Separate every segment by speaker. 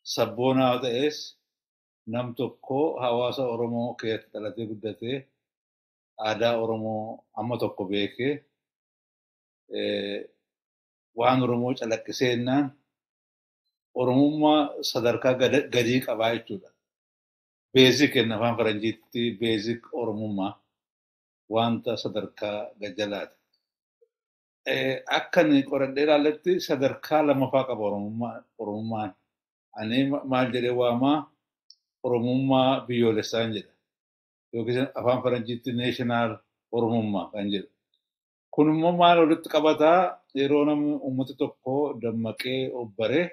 Speaker 1: sabboonaa ta'es nam tokko hawaasa Oromoo keessatti dhalatee guddatee aadaa Oromoo amma tokko beekee waan Oromoo calaqqiseennaan Oromummaa sadarkaa gadii qabaa jechuudha. Beezik kenna afaan Faranjiitti beezik Oromummaa wanta sadarkaa gajjalaati. Akka inni qoradhee ilaalletti sadarkaa lamaffaa qaba Oromummaan. Ani maal jedhee waamaa Oromummaa biyyoolessaan jedha. Yookiis afaan Faranjiitti neeshinaal Oromummaa kan jedhu. Kun immoo maal walitti qabataa yeroo namni uummata tokko dammaqee obbaree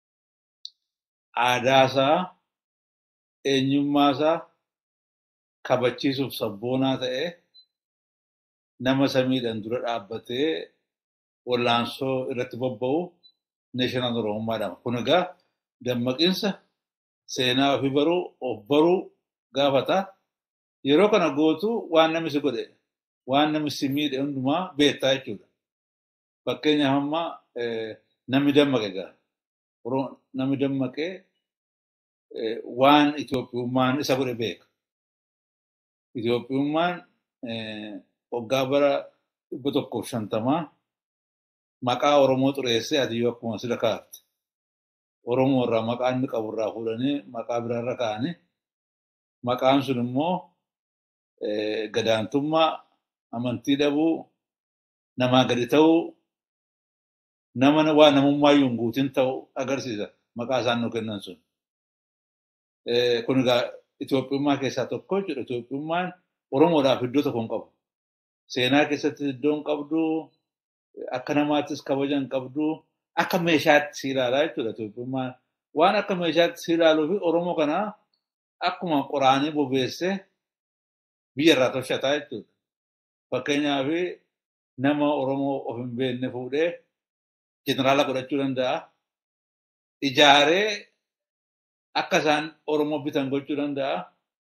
Speaker 1: aadaasaa eenyummaasaa kabachiisuuf sabboonaa ta'ee nama samiidhaan dura dhaabbatee wallaansoo irratti bobba'u neeshinaal Oromummaa jedhama. Kun egaa dammaqiinsa seenaa ofii baruu of baruu gaafata. Yeroo kana gootu waan namni si godhe waan namni si miidhe hundumaa beektaa jechuudha. Fakkeenyaaf amma namni dammaqe egaa namni dammaqee waan Itoophiyummaan isa godhe beeka. Itoophiyummaan waggaa bara dhibba tokkoof shantamaa maqaa Oromoo xureessee adiyyoo akkuma sila kaafte. Oromoo irraa maqaa inni qabu irraa fuudhanii maqaa biraarra kaa'anii maqaan sun immoo gadaantummaa amantii dhabuu namaa gadi ta'uu nama waa namummaa hin guutin ta'uu agarsiisa maqaa isaan nu kennan sun. Kun egaa Itoophiyummaa keessaa tokko jechuudha. Itoophiyummaan Oromoodhaaf iddoo tokko hin qabu. Seenaa keessatti iddoo hin qabdu, akka namaattis kabaja hin qabdu, akka meeshaatti si ilaalaa jechuudha Itoophiyummaan. Waan akka meeshaatti si ilaaluu fi Oromoo kana akkuma qoraanii bobeessee biyya irraa tolchataa jechuudha. Fakkeenyaaf nama Oromoo of hin beekne fuudhee jeneraala godhachuu danda'a. Ijaaree akka isaan Oromoo bitan gochuu danda'a.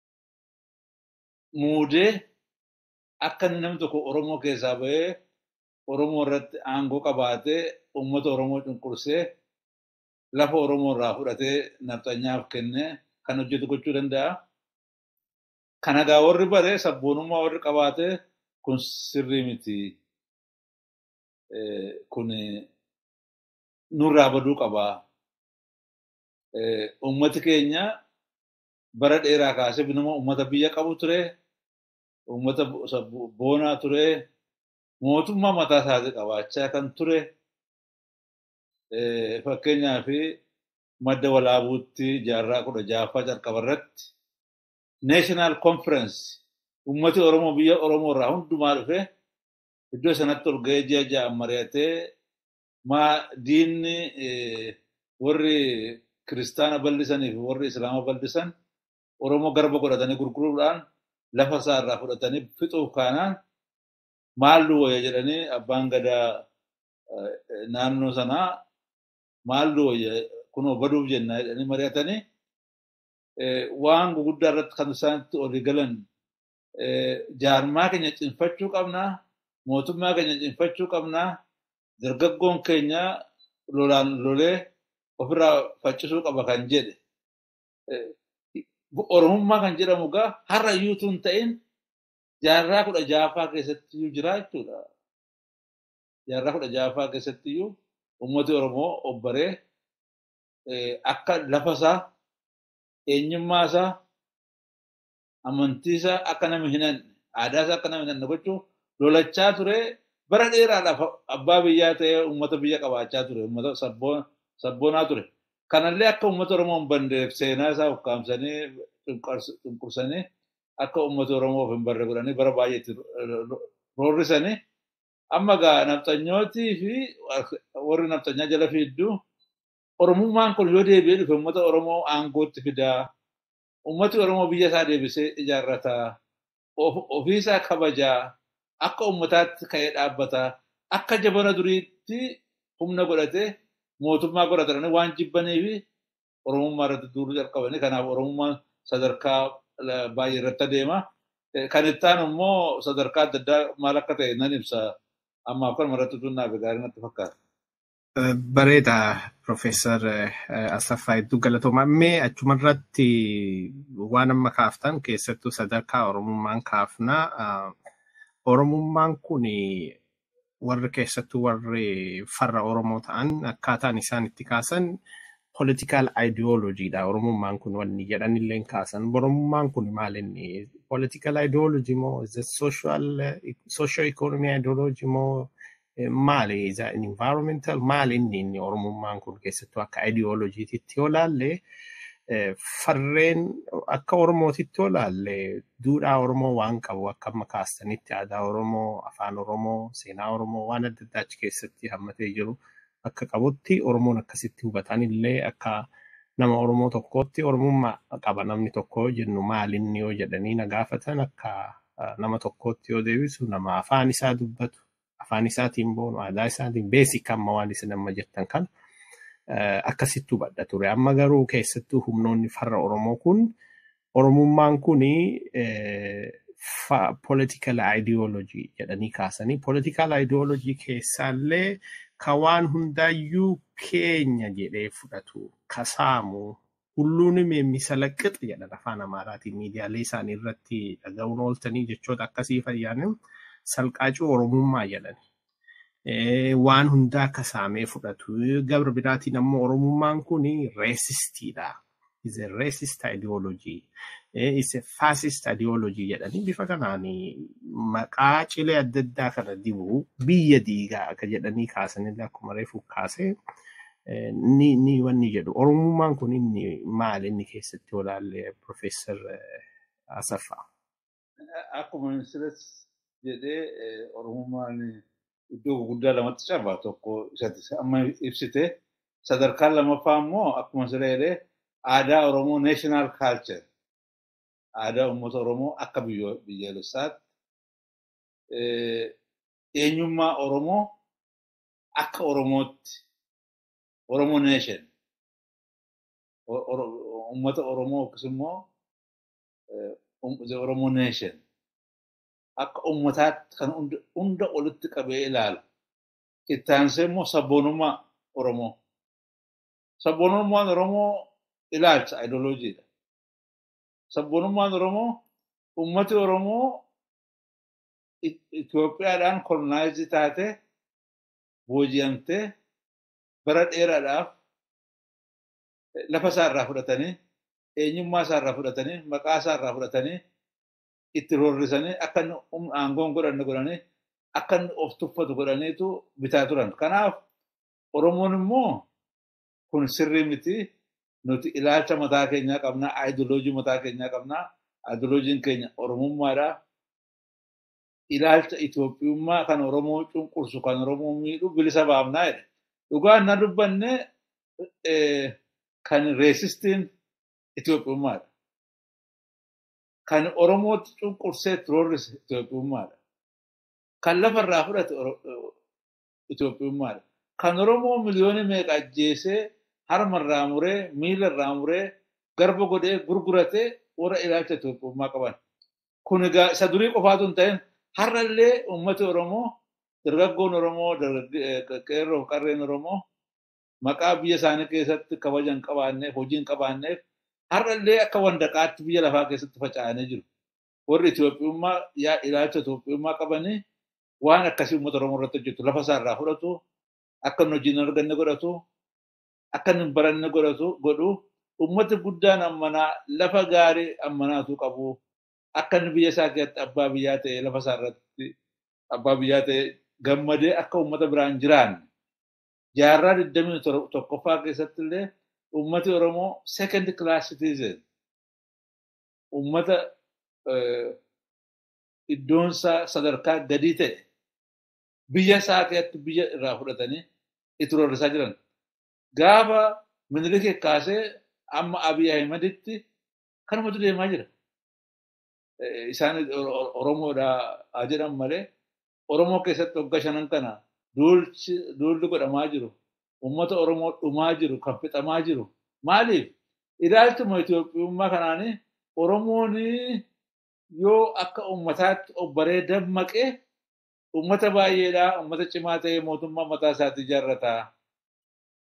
Speaker 1: Muudee akka inni namni tokko Oromoo keessaa bahee Oromoo irratti aangoo qabaatee uummata Oromoo cunqursee lafa Oromoo irraa fudhatee nafxanyaaf kennee kan hojjetu gochuu danda'a. Kan egaa warri bare sabboonummaa warri qabaatee kun sirrii miti. Kun nurraa baduu qabaa. Uummati keenya bara dheeraa kaasee nama uummata biyya qabu ture. Uummata boonaa ture. Mootummaa mataa isaatii qabaachaa kan ture. Fakkeenyaaf madda walaabuutti jaarraa kudha jaaffaa jalqaba irratti National Conference uummati Oromoo biyya Oromoo irraa hundumaa dhufe iddoo sanatti ol ga'ee ji'a ja'an mari'atee maa diinni warri kiristaana bal'isanii fi warri islaama bal'isan Oromoo garba godhatanii gurguruudhaan lafa isaa irraa fudhatanii fixuuf kaanaan maallu wayya jedhanii abbaan gadaa naannoo sanaa maallu wayya kunoo baduuf jenna jedhanii mari'atanii waan guguddaa irratti kan isaanitti olii galan jaarmaa keenya cimfachuu qabnaa mootummaa keenya cimfachuu qabnaa dargaggoon keenya lolaan lolee ofirraa faccisuu qaba kan jedhe oromummaa kan jedhamu gaa har'a iyyuutu hin ta'in jaarraa kudha jaaffaa keessatti iyyuu jira jechuudha. Jaarraa kudha jaaffaa keessatti iyyuu uummati Oromoo obbaree akka lafa isaa eenyummaa isaa amantii isaa akka nama hin hanne aadaa isaa akka nama hin hanne gochuu lolachaa ture bara dheeraadhaaf abbaa biyyaa ta'ee uummata biyya qabaachaa ture uummata sabboonaa ture. Kanallee akka uummata Oromoo hin banneef seenaa isaa ukkaamsanii cunqursanii akka uummata Oromoo of hin barre godhanii bara baay'eetti roorrisanii amma gaa nafxanyootii fi warri nafxanyaa jala fiidduu Oromummaan kun yoo deebi'ee dhufe uummata Oromoo aangootti fidaa uummati Oromoo biyya isaa deebisee ijaarrataa ofiisaa kabajaa akka uummataatti ka'ee dhaabbataa akka jabana duriitti humna godhatee mootummaa godhatanii waan jibbanii fi Oromummaa irratti duuluu jalqabanii kanaaf Oromummaan sadarkaa baay'ee irratti adeema. Kan itti aanu immoo sadarkaa adda addaa maal akka ta'e nan ibsa. Ammaaf kanuma irratti tunnaaf gaarii natti fakkaata.
Speaker 2: Bareeda Profeesar Asaffaa Hedduu Galatooma. Mee achumarratti waan amma kaaftan keessattuu sadarkaa Oromummaan kaafnaa. Oromummaan kun warri keessattuu warri farra Oromoo ta'an akkaataan isaan itti kaasan political ideologyidha. Oromummaan kun wanni jedhanillee kaasan. Oromummaan kun maal inni political ideology moo social socio economy ideology moo maali is an environmental maali inni inni oromummaan kun keessattuu akka ideolojiititti yoo laalle farreen akka oromootitti yoo laalle duudhaa oromoo waan qabu akka amma kaastanitti aadaa oromoo afaan oromoo seenaa oromoo waan adda addaa achi keessatti hammatee jiru akka qabutti oromoon akkasitti hubatan illee akka nama oromoo tokkootti oromummaa qaba namni tokko jennu maalinni yoo jedhanii na gaafatan akka nama tokkootti yoo deebisu nama afaan isaa dubbatu afaan isaatiin boonu aadaa isaatiin beesik amma waan isin amma jettan kana akkasitti hubadha ture. Amma garuu keessattuu humnoonni farra Oromoo kun Oromummaan kun political ideology jedhanii kaasanii political ideology keessaallee ka waan hundaayyuu keenya jedhee fudhatu kasaamu hulluun misalaqqix jedhan afaan amaaraatiin miidiyaalee isaanii irratti dhaga'uun ooltanii jechoota akkasii fayyaanin salqaacuu oromummaa jedhani. Waan hundaa akka saamee fudhatu. Gabra biraatiin ammoo oromummaan kun reesistiidha. Is a racist ideology. Is a fascist ideology jedhanii bifa kanaan maqaa cilee adda addaa kana dibu biyya diigaa akka jedhanii kaasanillee akkuma reefu kaasee ni ni wanni jedhu. Oromummaan kun inni maal inni keessatti olaalle Profeesar Asaffaa.
Speaker 1: Akkuma ministeeras jedhee oromummaan iddoo guddaa lamatti caba tokko isatti amma ibsite sadarkaan lammaffaa immoo akkuma siree jedhee aadaa oromoo national culture aadaa uummata oromoo akka biyyoolessaatti eenyummaa oromoo akka oromootti oromoo nation uummata oromoo yookiis immoo oromoo nation akka ummataatti kan hunda olitti qabee ilaala. Itti aansee immoo sabboonummaa Oromoo. Sabboonummaan Oromoo ilaalcha ideoloojiidha. Sabboonummaan Oromoo ummati Oromoo Itoophiyaadhaan kolonaayizi taate booji'amtee bara dheeraadhaaf lafa isaa irraa fudhatanii eenyummaa isaa irraa fudhatanii maqaa isaa irraa fudhatanii itti rorrisanii akka inni aangoon godhanne godhanii akka inni of tuffatu godhaniitu bitaa turan. Kanaaf Oromoon immoo kun sirrii miti nuti ilaalcha mataa keenyaa qabnaa, aayidooloojii mataa keenyaa qabnaa, aayidooloojiin keenya Oromummaadha. Ilaalcha Itoophiyummaa kan Oromoo cunqursu, kan Oromoo miidhu bilisa baafnaa jedhe. Dhugaan na dubbanne kan reesistiin Itoophiyummaadha. kan Oromootti cunqursee roorrise Itoophiyummaadha. Kan lafarraa fudhate Itoophiyummaadha. Kan Oromoo miliyoonii meeqa ajjeesee harmarraa muree, miilarraa muree, garba godhee gurguratee warra ilaalcha Itoophiyummaa qaban. Kun egaa isa durii qofaatu hin ta'in har'allee uummati Oromoo, dargaggoon Oromoo, qeerroo qarreen Oromoo maqaa biyya isaanii keessatti kabaja hin qabaanneef, hojii hin qabaanneef har'allee akka wandaqaatti biyya lafaa keessatti faca'anii jiru. Warri Itoophiyummaa ilaalcha Itoophiyummaa qabanii waan akkasii uummata Oromoo irratti hojjetu lafa isaa irraa fudhatu akka inni hojii hin arganne godhatu akka inni hin baranne godhatu godhu uummati guddaan ammanaa lafa gaarii ammanaatu qabu akka inni biyya isaa keessatti abbaa biyyaa ta'e lafa isaa irratti abbaa biyyaa ta'e gammadee akka uummata biraan jiraanne jaarraa digdamii tokkoffaa keessatti illee ummati Oromoo second class citizen ummata iddoonsaa sadarkaa gadii ta'e biyya isaa keessatti biyya irraa fudhatanii itti rorrisaa jiran. Gaafa minilikee kaasee amma Abiy Ahimaditti kanumatu deemaa jira. Isaan Oromoodhaa haa jedhan malee Oromoo keessatti waggaa shanan kana duulli godhamaa jiru. ummata Oromoo dhumaa jiru, kan fixamaa jiru. Maaliif? Ilaalchuma Itoophiyummaa kanaanii Oromoon yoo akka ummataatti obbaree dammaqee ummata baay'eedhaa ummata cimaa ta'ee mootummaa mataa isaatii ijaarrataa.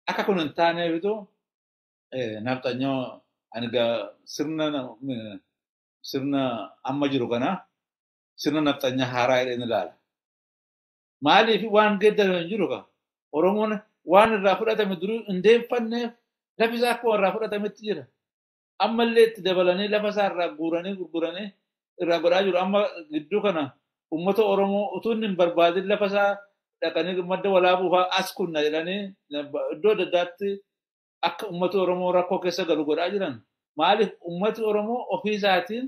Speaker 1: akka kun hin taaneefitu nafxanyoo ani sirna sirna amma jiru kana sirna nafxanyaa haaraa jedheen ilaala. Maaliif waan geeddarame hin jiru ka Oromoon waan irraa fudhatame durii hin deemfanneef lafi isaa akkuma irraa fudhatametti jira. Ammallee itti dabalanii lafa isaa irraa guuranii gurguranii irraa godhaa jiru. Amma gidduu kana uummata Oromoo utuu hin barbaadin lafa isaa dhaqanii madda walaabuu fa'aa as kunna jedhanii iddoo adda addaatti akka uummata Oromoo rakkoo keessa galu godhaa jiran. Maaliif uummati Oromoo ofii isaatiin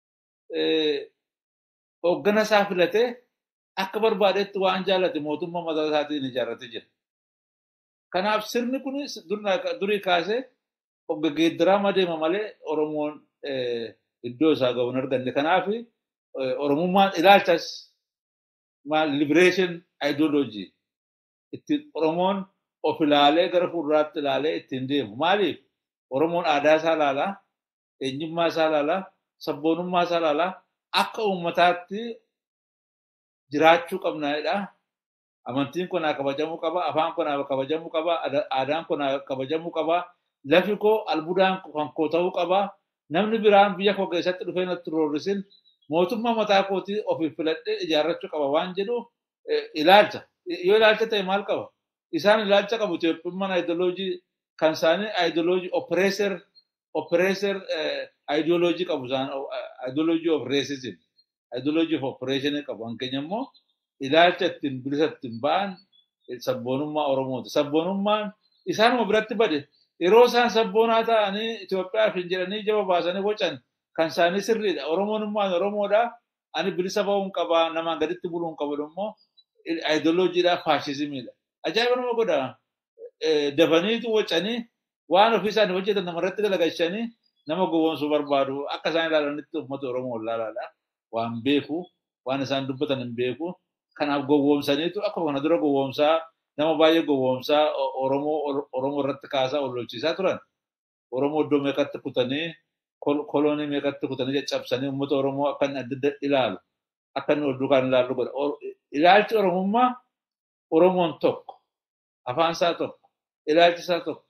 Speaker 1: hooggana isaa filatee akka barbaadetti waan jaallate mootummaa mataa isaatiin ijaarratee jira. Kanaaf sirni kun durii kaasee geeddaramaa deema malee Oromoon iddoo isaa gahu hin arganne. Kanaaf Oromummaan ilaalchas maal liberation ideology ittiin Oromoon of ilaalee gara fuulduraatti ilaalee ittiin deemu. Maaliif Oromoon aadaa isaa ilaalaa, eenyummaa isaa ilaalaa, sabboonummaa isaa ilaalaa akka uummataatti jiraachuu qabnaadha. Amantiin kun haa kabajamuu qaba, afaan kun haa kabajamuu qaba, aadaan kun haa kabajamuu qaba, lafi koo albuudaan kan koo ta'uu qaba. Namni biraan biyya koo keessatti dhufee natti roorrisin mootummaa mataa kootii ofiif filadhee ijaarrachuu qaba waan jedhu ilaalcha. Yoo ilaalcha ta'e maal qaba? Isaan ilaalcha qabu Itoophiyummaan aayidoloojii kan isaanii aayidoloojii oppreessor oppreessor aayidoloojii qabu isaan aayidoloojii of racism aayidoloojii of oppression qabu. Hankeenya immoo ilaalcha ittiin bilisa ittiin ba'an sabboonummaa Oromooti. Sabboonummaan isaanuma biratti bade yeroo isaan sabboonaa ta'anii Itoophiyaaf hin jedhanii jaba baasanii bocan kan isaanii sirriidha. Oromoonummaan Oromoodha. Ani bilisa ba'uun qabaa namaan gaditti buluun qabu immoo aayidoloojiidha faashizimiidha. Ajaa'iba nama godha. Dafaniitu wacanii waan ofii isaanii hojjetan namarratti galagalchanii nama gowwoomsuu barbaadu akka isaan ilaalanitti uummata Oromoo ilaalaadha. Waan beeku waan isaan dubbatan hin beeku. Kanaaf gowwoomsaniitu akka kana dura gowwoomsaa nama baay'ee gowwoomsaa Oromoo irratti kaasaa ollolchiisaa turan. Oromoo iddoo meeqatti kutanii koloonii meeqatti kutanii caccabsanii uummata Oromoo akka inni adda adda ilaalu akka inni odduu kan ilaallu godha. Ilaalchi Oromummaa Oromoon tokko afaan isaa tokko ilaalchi isaa tokko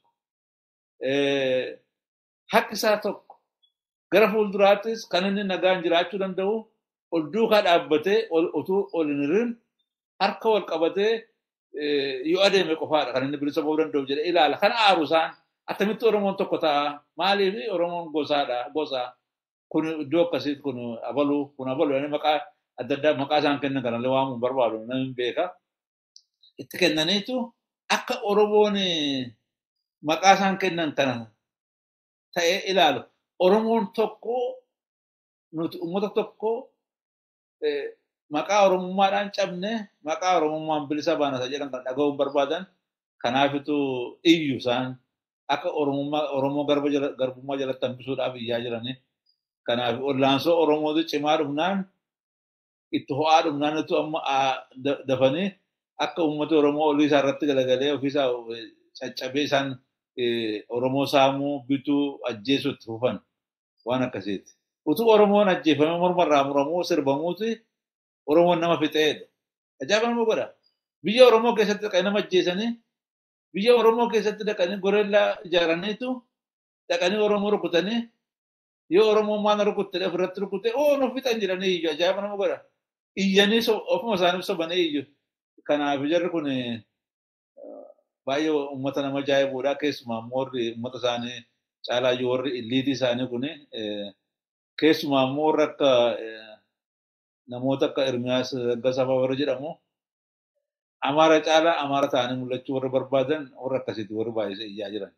Speaker 1: haqi isaa tokko gara fuulduraattis kan inni nagaan jiraachuu danda'u ol duukaa dhaabbatee utuu ol hin hirin harka wal qabatee yoo adeeme qofaadha kan inni bilisa ba'uu danda'u jedhee ilaala. Kan aaru isaan akkamitti Oromoon tokko ta'a maaliif Oromoon gosaadha gosa kun iddoo akkasiitti kun abaluu kun abaluu jedhanii maqaa adda addaa maqaa isaan kennan kanallee waamuun barbaadu namni beeka. Itti kennaniitu akka Oromoon maqaa isaan kennan kana ta'ee ilaalu. Oromoon tokko nuti uummata tokko maqaa Oromummaadhaan cabne maqaa Oromummaan bilisa baana isa jedhan kan dhaga'uun barbaadan kanaafitu iyyu isaan akka Oromoo garbummaa jalatti hambisuudhaaf iyyaa jirani. Kanaaf ollaansoo Oromootu cimaa dhumnaan itti ho'aa dhumnaanitu amma dafanii akka uummata Oromoo olii isaa irratti galagalee ofiisaa caccabee isaan Oromoo saamuu bituu ajjeesuu itti fufan waan akkasiiti. Utuu Oromoon ajjeefamee mormarraa muramuu sirbamuuti Oromoon nama fixeedha. Ajaa'iba nama godha. Biyya Oromoo keessatti dhaqanii nama ajjeesanii biyya Oromoo keessatti dhaqanii goreellaa ijaaraniitu dhaqanii Oromoo rukutanii yoo Oromoon maal rukutte ofirratti rukutte oo nu fixan jedhanii iyyu ajaa'iba nama godha. Iyyanii ofuma isaaniif sobanii iyyu. Kanaaf jarri kun baay'ee uummata nama ajaa'ibuudha. Keessumaa immoo warri uummata isaanii caalaa iyyuu warri illiitii isaanii kun keessumaa immoo warri akka namoota akka Ermiyaas Gasafaa warra jedhamu Amaara caalaa Amaara ta'anii mul'achuu warra barbaadan warra akkasiiti warri baay'ee iyyaa jiran.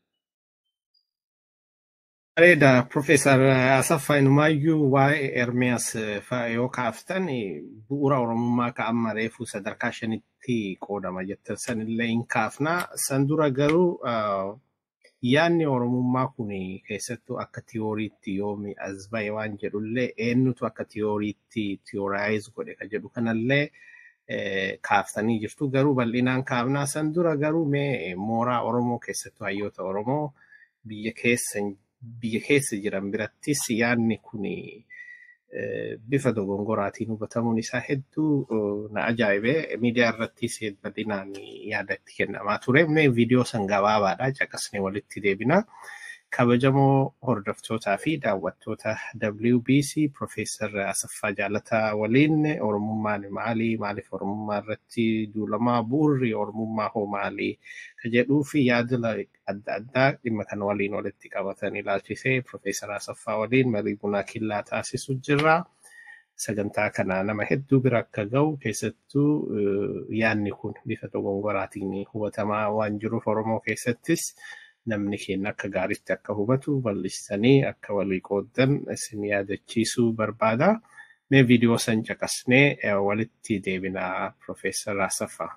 Speaker 2: Bareeda Profeesar Asaffaa Inumaayyuu waa'ee Ermiyaas yoo kaaftan bu'uura Oromummaa ka'amma reefu sadarkaa shanitti qoodama jettan sanillee hin kaafna. San dura garuu yaadni Oromummaa kun keessattuu akka tiyooriitti yoomi as ba'e waan jedhullee eenyutu akka tiyooriitti tiyooraayiz godhe ka jedhu kanallee kaaftanii jirtu. Garuu bal'inaan kaafnaa san dura garuu mee mooraa Oromoo keessattuu hayyoota Oromoo biyya keessa biyya keessa jiran birattis yaadni kun bifa dogongoraatiin hubatamuun isaa hedduu na ajaa'ibee miidiyaa irrattis bal'inaan yaada itti kennamaa ture. Mee viidiyoo san gabaabaadha caqasnee walitti deebina. Kabajamoo hordoftootaa fi daawwattoota WBC Profeesar Asaffaa Jaalataa waliin Oromummaan maali? Maaliif Oromummaa irratti duulamaa bu'urri Oromummaa hoo maali? Ka jedhuu fi yaada adda addaa dhimma kana waliin walitti qabatan ilaalchisee Profeesar Asaffaa waliin marii bunaa killaa taasisu jirra. Sagantaa kana nama hedduu bira akka ga'u keessattuu yaadni kun bifa dogongoraatiin hubatamaa waan jiruuf Oromoo keessattis namni keenya akka gaariitti akka hubatu bal'istanii akka walii qooddan isin yaadachiisuu barbaada. Mee viidiyoo san caqasnee walitti deebina Profeesar Asaffaa.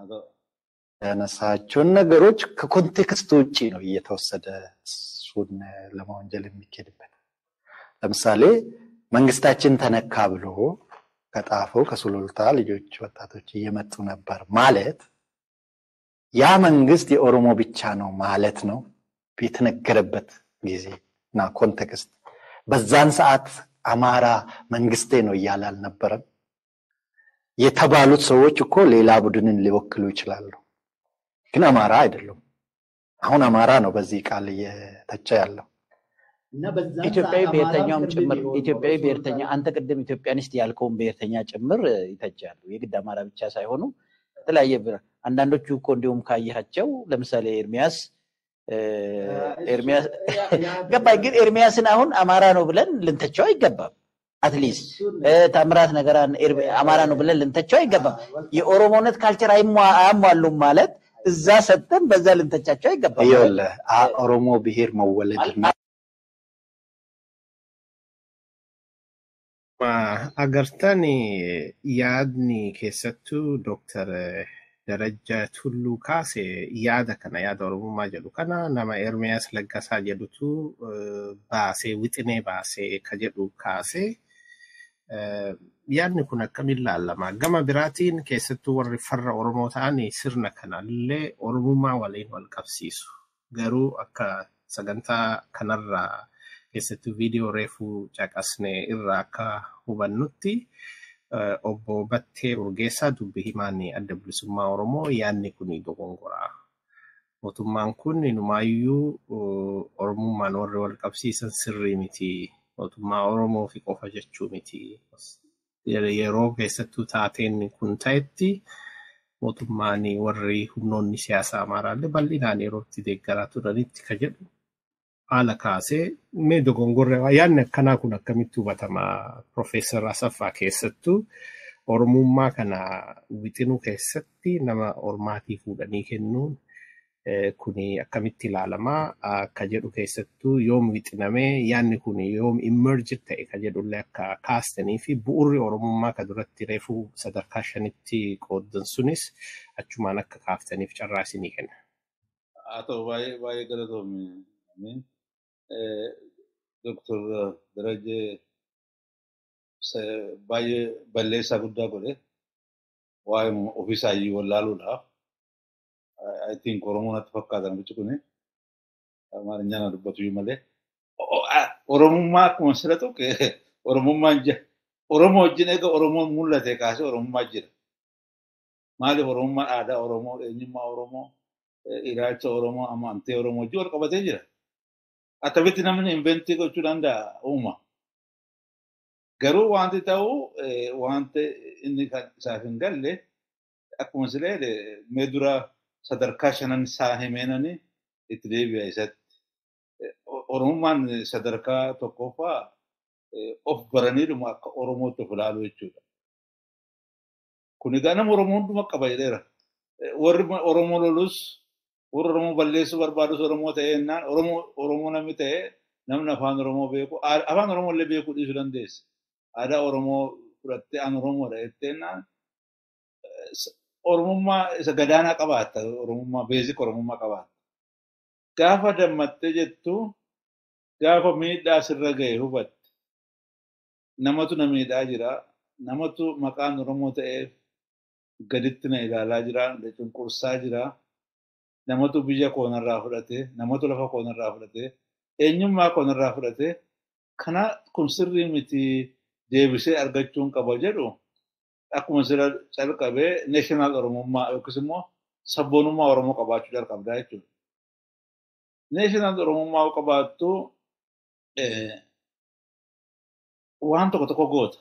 Speaker 3: ያነሳቸውን ነገሮች ከኮንቴክስት ውጭ ነው እየተወሰደ እሱን ለመወንጀል የሚኬድበት። ለምሳሌ መንግስታችን ተነካ ብሎ ከጣፈው ከሱሉልታ ልጆች ወጣቶች እየመጡ ነበር ማለት ያ መንግስት የኦሮሞ ብቻ ነው ማለት ነው የተነገረበት ጊዜ እና ኮንቴክስት። በዛን ሰዓት አማራ መንግስቴ ነው እያለ አልነበረም። የተባሉት ሰዎች እኮ ሌላ ቡድንን ሊወክሉ ይችላሉ፣ ግን አማራ አይደሉም። አሁን አማራ ነው በዚህ ቃል እየተቸ ያለው።
Speaker 4: ኢትዮጵያዊ ብሔርተኛውም ጭምር ኢትዮጵያዊ ብሔርተኛ አንተ ቅድም ኢትዮጵያኒስት ያልከውን ብሔርተኛ ጭምር ይተቻሉ። የግድ አማራ ብቻ ሳይሆኑ የተለያየ አንዳንዶቹ እኮ እንዲሁም ካየሃቸው ለምሳሌ ኤርሚያስ ኤርሚያስ ገባኝ። ግን ኤርሚያስን አሁን አማራ ነው ብለን ልንተቸው አይገባም። አትሊስት ታምራት ነገር አማራ ነው ብለን ልንተቸው አይገባም። የኦሮሞነት ካልቸር አያሟሉም ማለት እዛ ሰጥተን በዛ ልንተቻቸው አይገባም።
Speaker 3: ይኸውልህ ኦሮሞ ብሔር መወለድ
Speaker 2: agartan yaadni keessattuu Dooktar Darajaa Tulluu kaase yaada kana yaada Oromummaa jedhu kana nama Ermiyaas Laggasaa jedhutu baasee wixinee baasee ka jedhu kaase. Yaadni kun akkamiin ilaallama? Gama biraatiin keessattuu warri farra Oromoo ta'an sirna kanallee Oromummaa waliin wal qabsiisu. Garuu akka sagantaa kanarraa keessattuu viidiyoo reefuu caqasne irraa akka hubannutti obbo Battee Urgeessaa dubbi himaan adda bilisummaa Oromoo yaadni kun dogongoraa. Mootummaan kun inumaayyuu Oromummaan warri wal qabsiisan sirrii miti. Mootummaa Oromoo fi qofa jechuu miti. Yeroo keessattuu taateen kun ta'etti mootummaan warri humnoonni siyaasaa Amaaraallee bal'inaan yeroo itti deeggaraa turanitti ka jedhu haala kaasee mee dogongorre yaadni akkanaa kun akkamitti hubatama Profeesar Asaffaa keessattuu Oromummaa kana wixinuu keessatti nama ormaatii fuudhanii kennuun kuni akkamitti ilaalamaa akka jedhu keessattuu yoom wixinamee yaadni kun yoom immerjid ta'e ka jedhullee akka kaastanii fi bu'urri Oromummaa ka duratti reefuu sadarkaa shanitti qooddan sunis achumaan akka kaaftaniif carraa isinii kenna.
Speaker 1: Haa ta'u baay'ee galatoomi. Doktor Darajee baay'ee balleessaa guddaa godhe waa'ee ofiisaayyuu wallaaluudhaaf I think Oromoo natti fakkaatan bichi kuni Amaarinyaan na dubbatu malee Oromummaa akkuma sira tuqe Oromummaan jira. Oromoo wajjin egaa Oromoon mul'ate kaasee Oromummaa jira. Maaliif Oromummaan aadaa Oromoo, eenyummaa Oromoo, ilaalcha Oromoo, amantii Oromoo wajjin wal qabatee jira. Akkamitti namni inventii gochuu danda'a uuma. Garuu wanti ta'u wanti inni isaaf hin galle akkuma silee mee dura sadarkaa shanan isaa himeenani itti deebi'a isatti. Oromummaan sadarkaa tokkoffaa of baraniidhuma akka Oromootti of ilaalu jechuudha. Kun egaa nama Oromoo hunduma qaba jedheera. Warri Oromoo lolus warri Oromoo balleessuu barbaadus Oromoo ta'ee jennaan Oromoo namni ta'ee namni afaan Oromoo beeku afaan Oromoo illee beekuu dhiisuu dandeessa. Aadaa Oromoo fudhattee aan Oromoodha jettee jennaan Oromummaa isa gadaanaa qabaatta. Oromummaa beezik Oromummaa qabaatta. Gaafa dammattee jettu gaafa miidhaa sirra ga'e hubatte. Namatu na miidhaa jira. Namatu maqaan Oromoo ta'eef gaditti na ilaalaa jira. Na cunqursaa jira. Namatu biyya koonarraa fudhate. Namatu lafa koonarraa fudhate. Eenyummaa koonarraa fudhate. Kana kun sirrii miti. deebisee argachuun qaba jedhu akkuma sira calqabee neeshinaal oromummaa yookiis immoo sabboonummaa oromoo qabaachuu jalqabdaa jechuudha. Neeshinaal oromummaa qabaattu waan tokko tokko goota.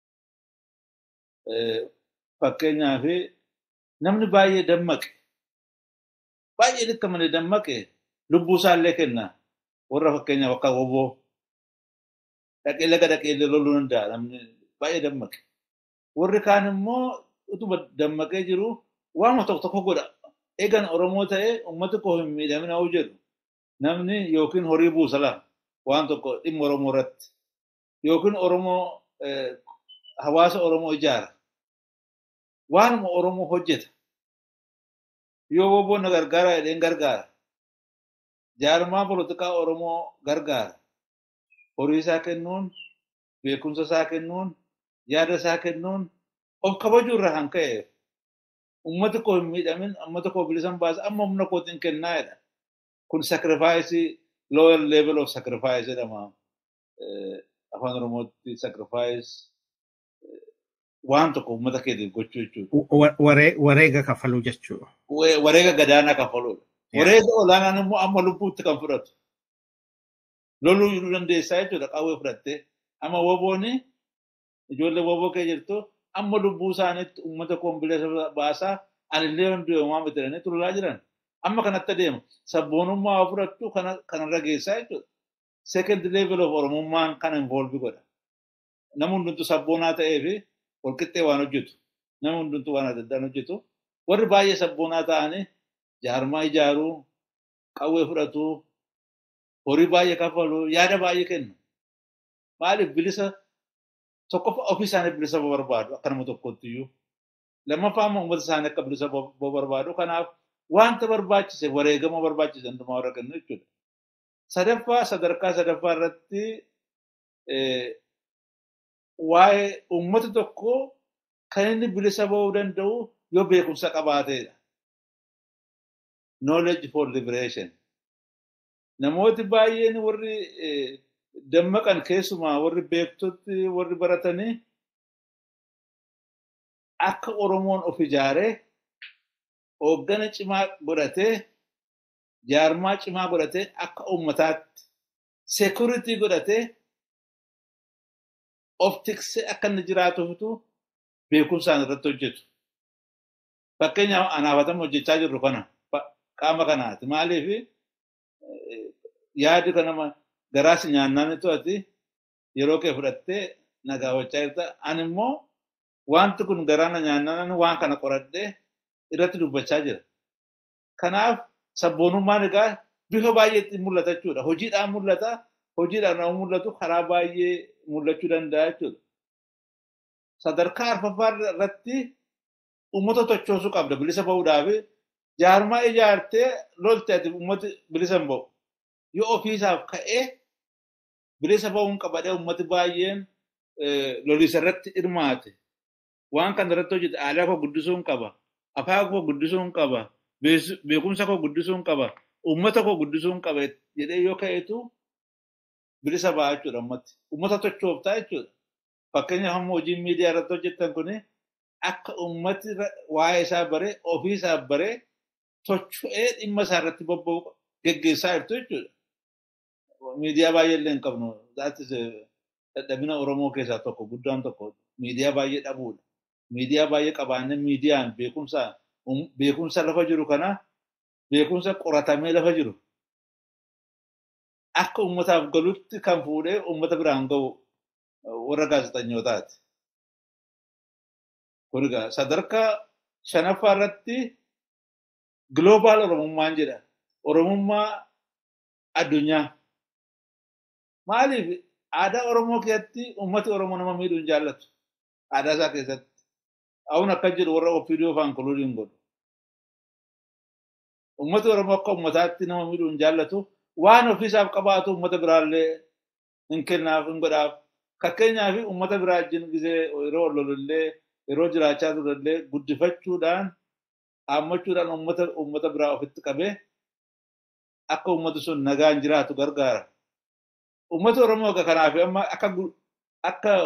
Speaker 1: Fakkeenyaaf namni baay'ee dammaqe baay'ee dhikka malee dammaqe lubbuu isaallee kenna warra fakkeenyaaf akka woboo dhaqee laga dhaqee loluu danda'a namni baay'ee dammaqe. Warri kaan immoo utuma dammaqee jiru waanuma tokko tokko godha. Eegan Oromoo ta'ee uummati koo hin miidhamina hoo jedhu namni yookiin horii buusala waan tokko dhimma Oromoo irratti yookiin Oromoo hawaasa Oromoo ijaara. Waanuma Oromoo hojjeta. Yoo woboon na gargaara jedheen gargaara. Jaarmaa polotikaa Oromoo gargaara. Horii isaa kennuun, beekumsa isaa kennuun, yaada isaa kennuun of kabajuu irraa kan ka'e uummati koo hin miidhamin uummata koo bilisan baasa amma humna kootiin kennaa jedha. Kun sacrifice lower level of sacrifice jedhama. Afaan Oromootti sacrifice waan tokko uummata keetiif gochuu jechuudha.
Speaker 2: Wareega kafaluu jechuudha.
Speaker 1: Wareega gadaanaa kafaluudha. Wareega olaanaan immoo amma lubbuutti kan fudhatu. Loluu jiruu dandeessaa jechuudha qawwee fudhattee. Amma wobooni ijoollee woboo kee jirtu amma lubbuu isaaniitti uummata koo bilisa baasaa anillee hundi uumaa bitiranii turulaa jiran. Amma kanatti adeema. Sabboonummaa fudhattu kanarra geessaa jechuudha. Second level of oromummaan kan involve godha. Nama hundumtu sabboonaa ta'ee fi walqixxee waan hojjetu. Nama hundumtu waan adda addaan hojjetu. Warri baay'ee sabboonaa ta'anii jaarmaa ijaaruu, qawwee fudhatuu, horii baay'ee kafaluu, yaada baay'ee kennu. Maaliif bilisa tokkoffaa ofii isaanii bilisa barbaadu akka nama tokkotti iyyuu. Lammaffaa immoo uummata isaanii akka bilisa barbaadu. Kanaaf wanta barbaachise wareegama barbaachise hundumaa warra kennu jechuudha. Sadaffaa sadarkaa sadaffaa irratti waa'ee uummata tokko kan inni bilisa ba'uu danda'u yoo beekumsa qabaateedha. Knowledge for liberation. Namooti baay'een warri dammaqan keessumaa warri beektotti warri baratanii akka Oromoon of ijaaree hooggana cimaa godhatee jaarmaa cimaa godhatee akka uummataatti seekuritii godhatee of tiksee akka inni jiraatuufitu beekumsaan irratti hojjetu. Fakkeenyaaf anaafatamu hojjechaa jirru kana qaama kanaati. Maaliif yaadi kanama garaas nyaannaan to'ati yeroo kee fudhattee nagaawachaa jirta. Ani immoo wanti kun garaa na nyaannaan waan kana qoradhee irratti dubbachaa jira. Kanaaf sabboonummaan egaa bifa baay'eetti mul'ata jechuudha. Hojiidhaan mul'ata. Hojiidhaan nama mul'atu karaa baay'ee mul'achuu danda'a jechuudha. Sadarkaa arfaffaa irratti uummata tochoosuu qabda bilisa ba'uudhaaf jaarmaa ijaartee lolte ati uummati bilisa hin ba'u. Yoo ofiisaaf ka'ee bilisa ba'uun qabadhee uummati baay'een lolisa irratti hirmaate. Waan kana irratti hojjete aadaa koo guddisuun qaba. Afaan koo guddisuun qaba. Beekumsa koo guddisuun qaba. Uummata koo guddisuun qaba jedhee yoo ka'eetu bilisa ba'a jechuudha uummati. Uummata tochooftaa jechuudha. Fakkeenyaaf amma hojiin miidiyaa irratti hojjetan kuni akka uummati waa'ee isaa baree ofii isaa baree tocho'ee dhimma isaa irratti bobba'u geggeessaa jirtu jechuudha. Miidiyaa baay'ee illee hin qabnu. Dadhabina Oromoo keessaa tokko guddaan tokko miidiyaa baay'ee dhabuudha. Miidiyaa baay'ee qabaannee miidiyaan beekumsa beekumsa lafa jiru kana beekumsa qoratamee lafa jiru akka uummataaf galutti kan fuudhee uummata biraan ga'u warra gaazexanyootaati. Kun egaa sadarkaa shanaffaa irratti global oromummaan jedha. Oromummaa addunyaa. Maaliif aadaa Oromoo keessatti uummati Oromoo nama miidhuu hin jaallatu. Aadaa isaa keessatti. Awun akka jedhu warra ofiidiyoo faan kuluudhiin godhu. Uummati Oromoo akka uummataatti nama miidhuu hin jaallatu. Waan ofiisaaf qabaatu uummata biraallee hin kennaaf hin godhaaf. Fakkeenyaaf uummata biraa wajjin gisee yeroo lolullee yeroo jiraachaa turellee guddifachuudhaan haammachuudhaan uummata uummata biraa ofitti qabee akka uummati sun nagaan jiraatu gargaara. Uummata Oromoo kanaaf amma akka akka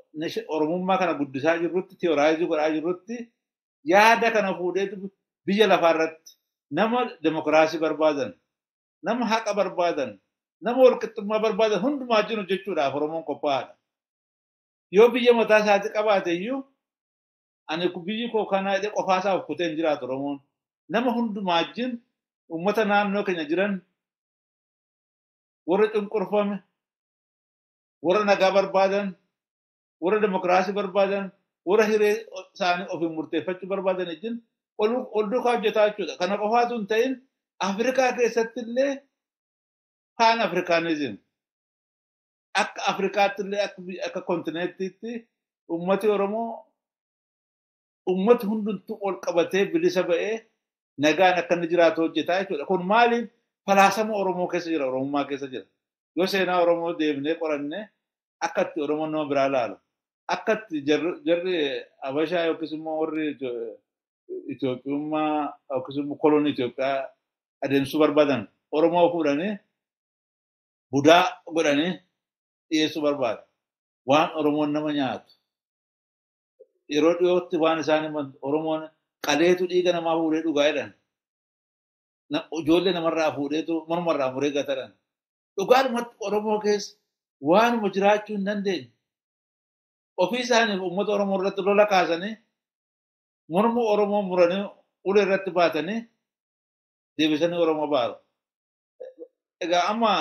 Speaker 1: Oromummaa kana guddisaa jirrutti, teoraayizii godhaa jirrutti yaada kana fuudheetu biyya lafaa irratti nama demokiraasii barbaadan, nama haqa barbaadan, nama walqixxummaa barbaadan hundumaa jiru jechuudhaaf Oromoon qophaa'aadha. Yoo biyya mataa isaatii qabaate iyyuu ani biyyi koo kana jedhee qofaasaa of kutee hin jiraatu Oromoon. Nama hundumaa wajjin uummata naannoo keenya jiran warra cunqurfame, warra nagaa barbaadan, warra demokiraasii barbaadan, warra hiree isaanii ofiin murteeffachuu barbaadan wajjin ol duukaa hojjetaa jechuudha. Kana qofaatu hin ta'in Afrikaa keessatti illee paan Afrikaanizim akka Afrikaatti illee akka kontineettiitti uummati Oromoo uummati hundumtuu ol qabatee bilisa ba'ee nagaan akka inni jiraatu hojjetaa jechuudha. Kun maaliif falaasama Oromoo keessa jira, Oromummaa keessa jira. Yoo seenaa Oromoo deemnee qoranne akka itti Oromoon nama biraa laalu. Akka itti jarri Habashaa yookiis immoo warri Itoophiyummaa yookiis immoo kolonii Itoophiyaa adeemsuu barbaadan Oromoo fuudhanii budaa godhanii dhiyeessuu barbaada. Waan Oromoon nama nyaatu. Yeroo dhiyootti waan isaan Oromoon qaleetu dhiiga namaa fuudhee dhugaa jedhan. Ijoollee namarraa fuudheetu mormarraa muree gatadhan. Dhugaadhumatti Oromoo keessa waanuma jiraachuu hin dandeenye. Ofii isaaniif uummata Oromoo irratti lola kaasanii morma Oromoo muranii ulee irratti baatanii deebisanii Oromoo baaru. Egaa amma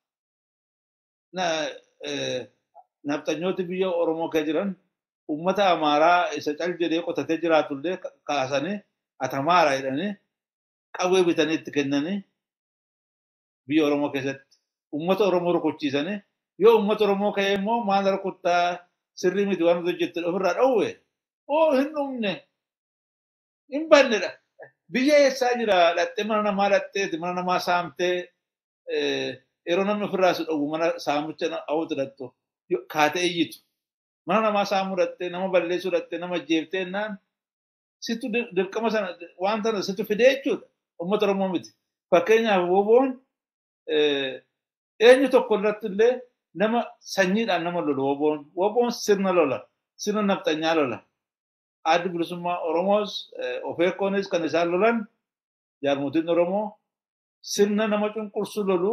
Speaker 1: nafxanyooti biyya Oromoo kee jiran uummata Amaaraa isa cal jedhee qotatee jiraatullee kaasanii atamaara jedhanii qawwee bitanii itti kennanii biyya Oromoo keessatti uummata Oromoo rukuchiisanii yoo uummata Oromoo ka'ee immoo maal rukuttaa sirrii miti waan hojjettu ofirraa dhowwe oo hin dhumne hin bannedha. Biyya eessaa jira dhattee mana namaa dhatteeti mana namaa saamtee yeroo namni ofirraa si dhowwu mana saamicha hawwatu dhattu kaatee iyyitu. Mana namaa saamuu dhattee nama balleessuu dhattee nama jeeftee naan situ dirqama sana waan sana situ fidee jechuudha. Uummata Oromoo miti. Fakkeenyaaf woboon eenyu tokko irratti illee nama sanyiidhaan nama lolu woboon. Woboon sirna lola. Sirna nafxanyaa lola. Addi bilisummaa Oromoos ofeekkoonis kan isaan lolan jaarmotiin Oromoo sirna nama cunqursu lolu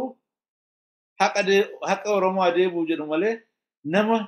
Speaker 1: haqa Oromoo adeemuu jedhu malee nama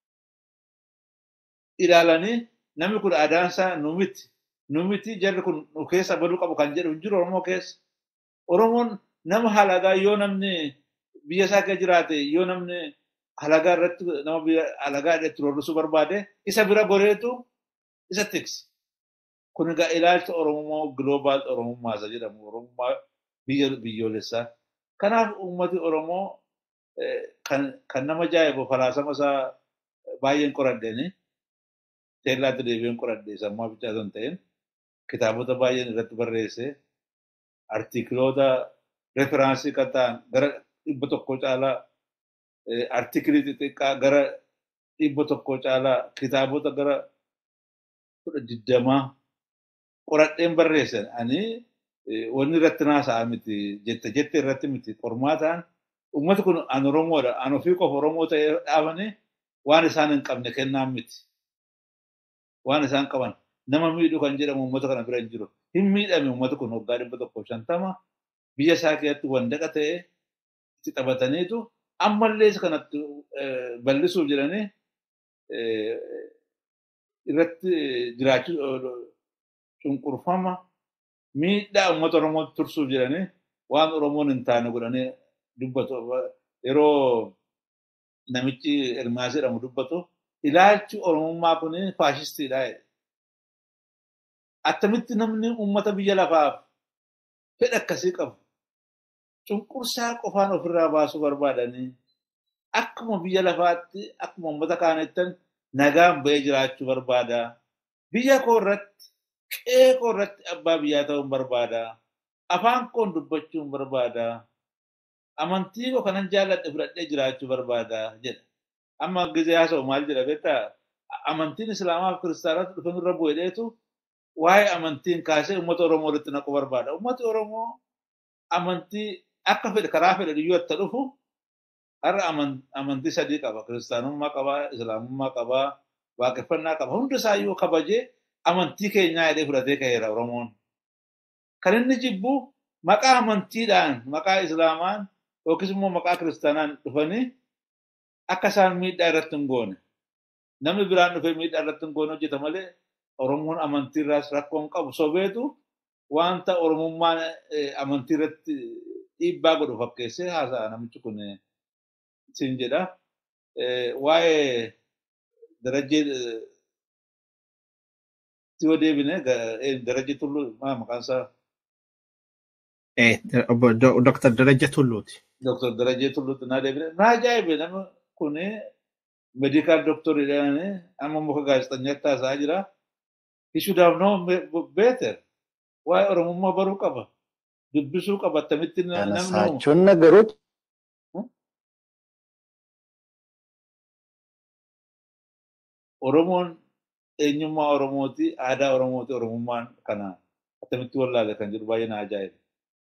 Speaker 1: ilaalanii namni kun aadaan isaa nu miti. Nu miti jarri kun nu keessa baduu qabu kan jedhu hin jiru Oromoo keessa. Oromoon nama halagaa yoo namni biyya isaa keessa jiraate yoo namni halagaa irratti nama biyya halagaa irratti roorrisuu barbaade isa bira goreetu isa tiksi. Kun egaa ilaalcha Oromoo global Oromummaa isa jedhamu Oromummaa biyya biyyoolessaa. Kanaaf uummati Oromoo kan nama ajaa'ibu falaasama isaa baay'een qoradheeni. Teellaatti deebi'een qoradhee sammuu bichaa osoo hin ta'in kitaabota baay'een irratti barreesse artikiloota referaansii kan ta'an gara dhibba tokko caalaa artikilii xixiqqaa gara dhibba tokko caalaa kitaabota gara kudha digdamaa qoradheen barreessan ani wanni irratti naasa'a miti jette jette irratti miti qormaataan ummati kun an Oromoodha an ofii qofa Oromoo ta'ee dhaabanii waan isaan hin qabne kennaan miti. Waan isaan qaban nama miidhu kan jedhamu uummata kana bira hin jiru. Hin miidhame uummati kun waggaa dhibba tokko shantama biyya isaa keessatti wandaqa ta'ee itti taphataniitu ammallee kanatti bal'isuuf jedhanii irratti jiraachuu cunqurfama miidhaa uummata Oromoo tursuuf jedhanii waan Oromoon hin taane godhanii dubbatu. Yeroo namichi Ermaas jedhamu dubbatu ilaalchi Oromummaa kun faashistiidha. Attamitti namni uummata biyya lafaaf fedha akkasii qabu cunqursaa qofaan ofirraa baasuu barbaadanii akkuma biyya lafaatti akkuma uummata kaanettan nagaan ba'ee jiraachuu barbaada. Biyya koo irratti qe'ee koo irratti abbaa biyyaa ta'uun barbaada. Afaan koon dubbachuun barbaada. Amantii koo kanan jaalladhe fudhadhee jiraachuu barbaada jedha. Amma gizee haasa'u maal jedha beektaa? Amantiin Islaamaa fi Kiristaanota dhufan irra bu'eedheetu waa'ee amantiin kaasee uummata Oromoo walitti naquu barbaada. Uummati Oromoo amantii akka fedhe karaa fedhe iyyuu itti dhufu har'a amantii sadii qaba. Kiristaanummaa qabaa, Islaamummaa qabaa, waaqeffannaa qaba. Hunda isaayyuu kabajee amantii keenyaa jedhee fudhatee ka'eera Oromoon. Kan inni jibbu maqaa amantiidhaan maqaa Islaamaan yookiis immoo maqaa kiristaanaan dhufanii akka isaan miidhaa irratti hin goone. Namni biraan dhufee miidhaa irratti hin goone hojjeta malee Oromoon amantii irraas rakkoo hin qabu. Sobeetu wanta Oromummaan amantii irratti dhiibbaa godhu fakkeessee haasa'a namichi kun siin jedha. Waa'ee darajee yoo deebine darajee tulluu maqaan isaa
Speaker 2: Obbo Dr. Daraja Tulluuti.
Speaker 1: Dr. Darajee Tulluutti naa deebine naa ajaa'ibe namni kun meedikaal doktoriidhaan amma muka gaazexanyaatti haasa'aa jira. He should have known better. Waa'ee Oromummaa baruu qaba. Dubbisuu qaba. Attamitti namni
Speaker 3: Yaanasaachun nagaroot
Speaker 1: Oromoon eenyummaa Oromooti, aadaa Oromooti, Oromummaan kana attamitti wallaale kan jedhu baay'ee na ajaa'ibe.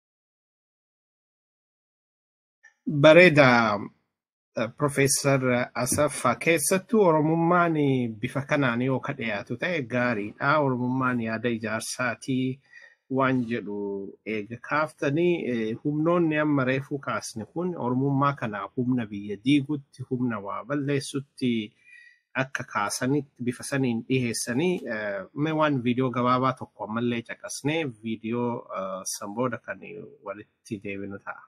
Speaker 2: Bareeda Profeesar Asaffaa keessattuu Oromummaan bifa kanaan yoo ka dhiyaatu ta'e gaariidha. Oromummaan yaada ijaarsaatii waan jedhu eega kaaftanii humnoonni amma reefuu kaasne kun Oromummaa kana humna biyya diigutti, humna waa balleessutti akka kaasanitti bifa saniin dhiheessanii mee waan viidiyoo gabaabaa tokko ammallee caqasnee viidiyoo san booda kan walitti deebinu ta'a.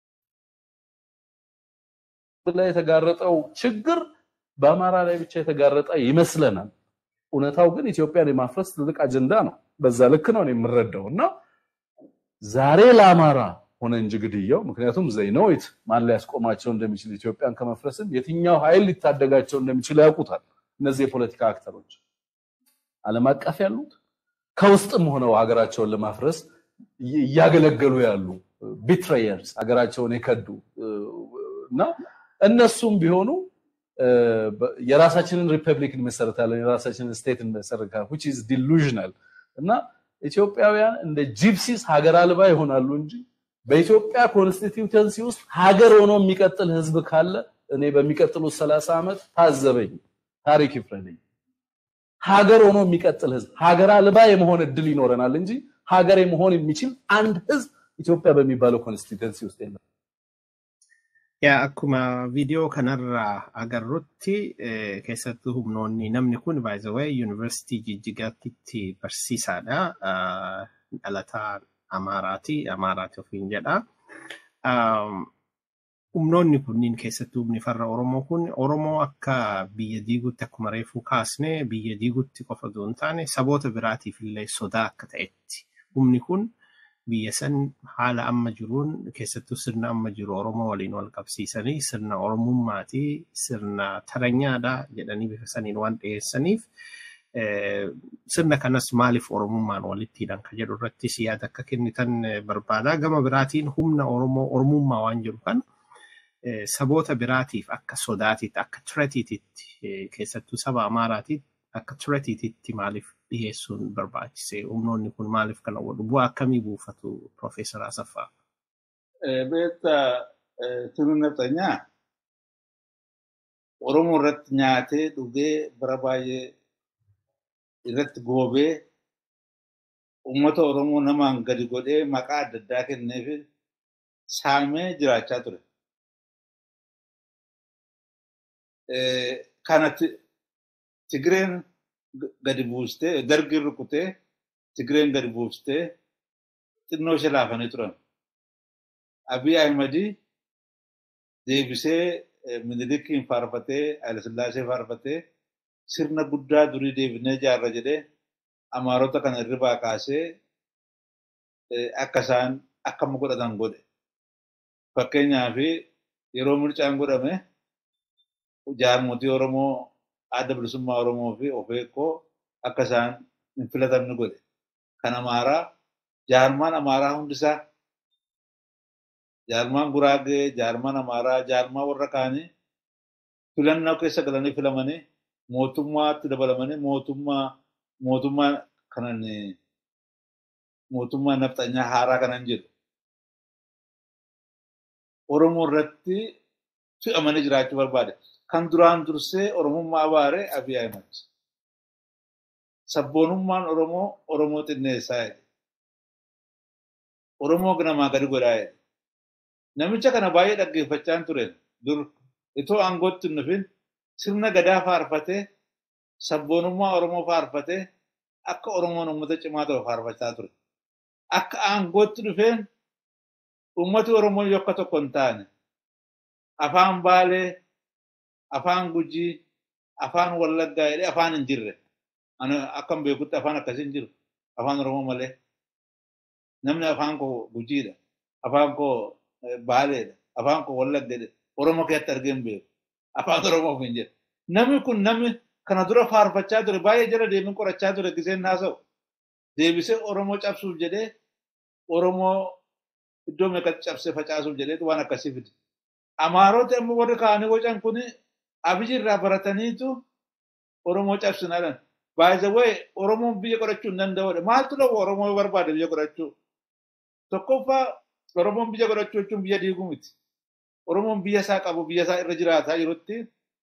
Speaker 5: ላይ የተጋረጠው ችግር በአማራ ላይ ብቻ የተጋረጠ ይመስለናል። እውነታው ግን ኢትዮጵያን የማፍረስ ትልቅ አጀንዳ ነው። በዛ ልክ ነው የምረዳው እና ዛሬ ለአማራ ሆነ እንጂ ግድያው ምክንያቱም ዘይነውት ማን ሊያስቆማቸው እንደሚችል ኢትዮጵያን ከመፍረስም የትኛው ኃይል ሊታደጋቸው እንደሚችል ያውቁታል። እነዚህ የፖለቲካ አክተሮች ዓለም አቀፍ ያሉት ከውስጥም ሆነው ሀገራቸውን ለማፍረስ እያገለገሉ ያሉ ቢትሬየርስ ሀገራቸውን የከዱ እና እነሱም ቢሆኑ የራሳችንን ሪፐብሊክ እንመሰረታለን፣ የራሳችንን ስቴት እንመሰረታለን which is delusional እና ኢትዮጵያውያን እንደ ጂፕሲስ ሀገር አልባ ይሆናሉ እንጂ በኢትዮጵያ ኮንስቲትዩተንሲ ውስጥ ሀገር ሆኖ የሚቀጥል ህዝብ ካለ እኔ በሚቀጥሉት ሰላሳ ዓመት ታዘበኝ፣ ታሪክ ይፍረደኝ። ሀገር ሆኖ የሚቀጥል ህዝብ ሀገር አልባ የመሆን እድል ይኖረናል እንጂ ሀገር የመሆን የሚችል አንድ ህዝብ ኢትዮጵያ በሚባለው ኮንስቲትዩተንሲ ውስጥ የለም።
Speaker 2: Yaa akkuma viidiyoo kanarraa agarrutti keessattuu humnoonni namni kun baay'ee yuunivarsiitii Jijjigaatti barsiisaadha. Dhalataa Amaaraati. Amaaraati ofiin jedha. Humnoonni kunniin keessattuu humni farra Oromoo kun Oromoo akka biyya diigutti akkuma reefuu kaasne biyya diigutti qofa osoo hin taane saboota biraatiif illee sodaa akka ta'etti. Humni kun biyya san haala amma jiruun keessattuu sirna amma jiru Oromoo waliin wal qabsiisanii sirna Oromummaatii sirna taranyaadha jedhanii bifa saniin waan dhiyeessaniif sirna kanas maaliif Oromummaan walitti hidhan kan jedhu irrattis yaada akka kennitan barbaada. Gama biraatiin humna Oromoo Oromummaa waan jiru kan saboota biraatiif akka sodaatiitti akka tiretiititti keessattuu saba Amaaraatiitti akka tiretiititti maaliif dhiyeessuun barbaachise humnoonni kun maaliif kana godhu bu'aa akkamii buufatu Profeesar Asaffaa?
Speaker 1: Beekta turuun nafxanyaa Oromoo irratti nyaatee dhugee bara baay'ee irratti goobee uummata Oromoo namaan gadi godhee maqaa adda addaa kennee fi saamee jiraachaa ture. Kanatti Tigireen gadi buustee dargiin rukutee Tigireen gadi buustee xinnoo ishee laafanii turan. Abiy Ahimadi deebisee Minilikiin faarfatee Hayilasillaasee faarfatee sirna guddaa durii deebinee ijaarra jedhee Amaarota kana irribaa kaasee akka isaan akkama godhatan godhe. Fakkeenyaaf yeroo mircaan godhame jaarmotii Oromoo adda bilisummaa Oromoo fi ofeekkoo akka isaan hin filatamne godhe. Kan Amaaraa jaarmaan Amaaraa hundisaa jaarmaan Guraagee, jaarmaan Amaaraa, jaarmaa warra kaanii filannoo keessa galanii filamanii mootummaatti dabalamanii mootummaa mootummaa kanan mootummaa nafxanyaa haaraa kanan jedhu. Oromoo irratti fe'amanii jiraachuu barbaade. Kan duraan dursee Oromummaa abaare Abiy Ahimad. sabboonummaan Oromoo Oromoo xinneessaa jedhe. Oromoo namaa gadi godhaa jedhe. Namicha kana baay'ee dhaggeeffachaan ture dur itoo aangootti hin dhufin sirna gadaa faarfatee sabboonummaa Oromoo faarfatee akka Oromoon uummata cimaa ta'u faarfachaa ture. Akka aangootti dhufeen uummati Oromoo yoo akka tokko hin taane afaan Baalee, afaan Gujii, afaan Wallaggaa jedhee afaan hin jirre. Ani akkan beekutti afaan akkasii hin jiru. Afaan Oromoo malee. Namni afaan koo Gujiidha. Afaan koo Baaleedha. Afaan koo Wallaggaadha. Oromoo keessatti argee hin beeku. Afaan Oromoo hin jedhu. Namni kun namni kana dura faarfachaa ture baay'ee jala deemee qorachaa ture giseen haasa'u. Deebisee Oromoo cabsuuf jedhee Oromoo iddoo meeqatti cabsee facaasuuf jedhee waan akkasii fide. Amaarota immoo warri kaanii wacan kun abiyyi irraa barataniitu Oromoo cabsinaadhaan. Baay'ee Oromoon biyya qorachuu hin danda'udha. Maaltu dhabu Oromoo barbaade biyya qorachuu? Tokkoffaa Oromoon biyya qorachuu jechuun biyya diiguu miti. Oromoon biyya isaa qabu biyya isaa irra jiraataa jirutti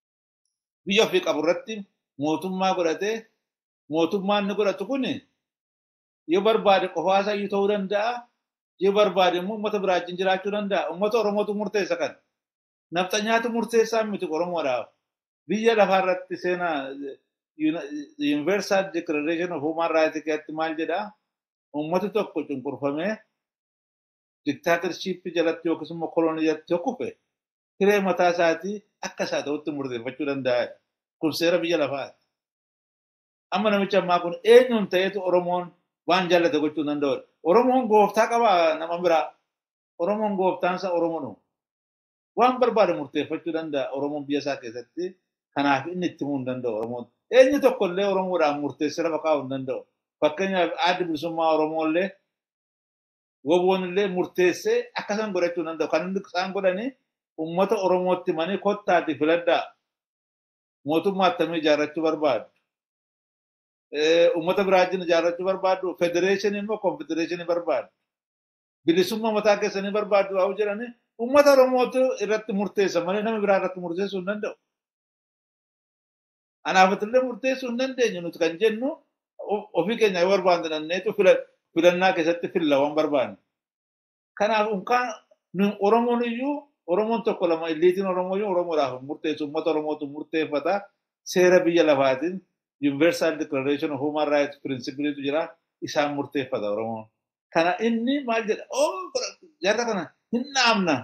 Speaker 1: biyya ofii qabu irratti mootummaa godhatee mootummaan inni godhatu kun yoo barbaade qofaa isaa iyyuu ta'uu danda'a. Yoo barbaade immoo uummata biraa wajjin jiraachuu danda'a. Uummata Oromootu murteessa kan. Nafxanyaatu murteessaa miti Oromoodhaaf. Biyya lafaa irratti seenaa Universal Declaration of Human Rights keessatti maal jedhaa? Uummati tokko cunqurfamee diktaatarshipii jalatti yookiis immoo kolonii jalatti yoo kufe hiree mataa isaatii akka isaa ta'utti murteeffachuu danda'a. Kun seera biyya lafaati. Amma namicha ammaa kun eenyuun ta'eetu Oromoon waan jaallate gochuu danda'udha. Oromoon gooftaa qabaa nama biraa. Oromoon gooftaansa Oromoo waan barbaade murteeffachuu danda'a Oromoon biyya isaa keessatti. Kanaaf inni itti himuu hin danda'u Oromoon. Eenyu tokko illee Oromoodhaan murteessee lafa kaa'uu hin danda'u. Fakkeenyaaf addi bilisummaa Oromoo illee woboon illee murteessee akka isaan godhachuu hin danda'u. Kan inni isaan godhanii uummata Oromootti himanii kottaati filadhaa. Mootummaa attamii ijaarrachuu barbaadu. Uummata biraa wajjin ijaarrachuu barbaadu. Federeeshinii immoo konfedereeshinii barbaadu. Bilisummaa mataa keessanii barbaadu haa jedhanii uummata Oromootu irratti murteessa malee nama biraa irratti murteessuu hin danda'u. Anaafatillee murteessuu hin dandeenyu nuti kan jennu ofii keenya yoo barbaanne dandeetu filannaa keessatti filla waan barbaanne. Kanaaf unkaan Oromoon iyyuu Oromoon tokko lama illiitiin Oromoo iyyuu Oromoodhaaf murteessu uummata Oromootu murteeffata seera biyya lafaatiin Universal Declaration of Human Rights Principleetu jira isaan murteeffata Oromoon. Kana inni maal jedha jarra kana hin dhaabna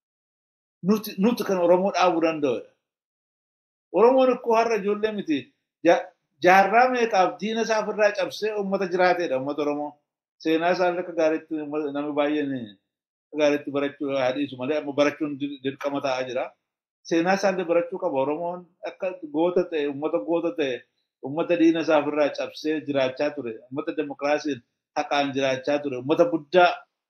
Speaker 1: nuti kan Oromoo dhaabuu danda'udha. Oromoon ikkoo har'a ijoollee miti. Jaarraa meeqaaf diina isaa ofirraa cabsee uummata jiraateedha uummata Oromoo. Seenaa isaa akka gaariitti namni baay'een gaariitti barachuu haadhiisu malee amma barachuun dirqama ta'aa jira. Seenaa isaallee barachuu qaba Oromoon akka goota ta'e uummata goota ta'e uummata diina isaa ofirraa cabsee jiraachaa ture. Uummata demokiraasiin haqaan jiraachaa ture. Uummata guddaa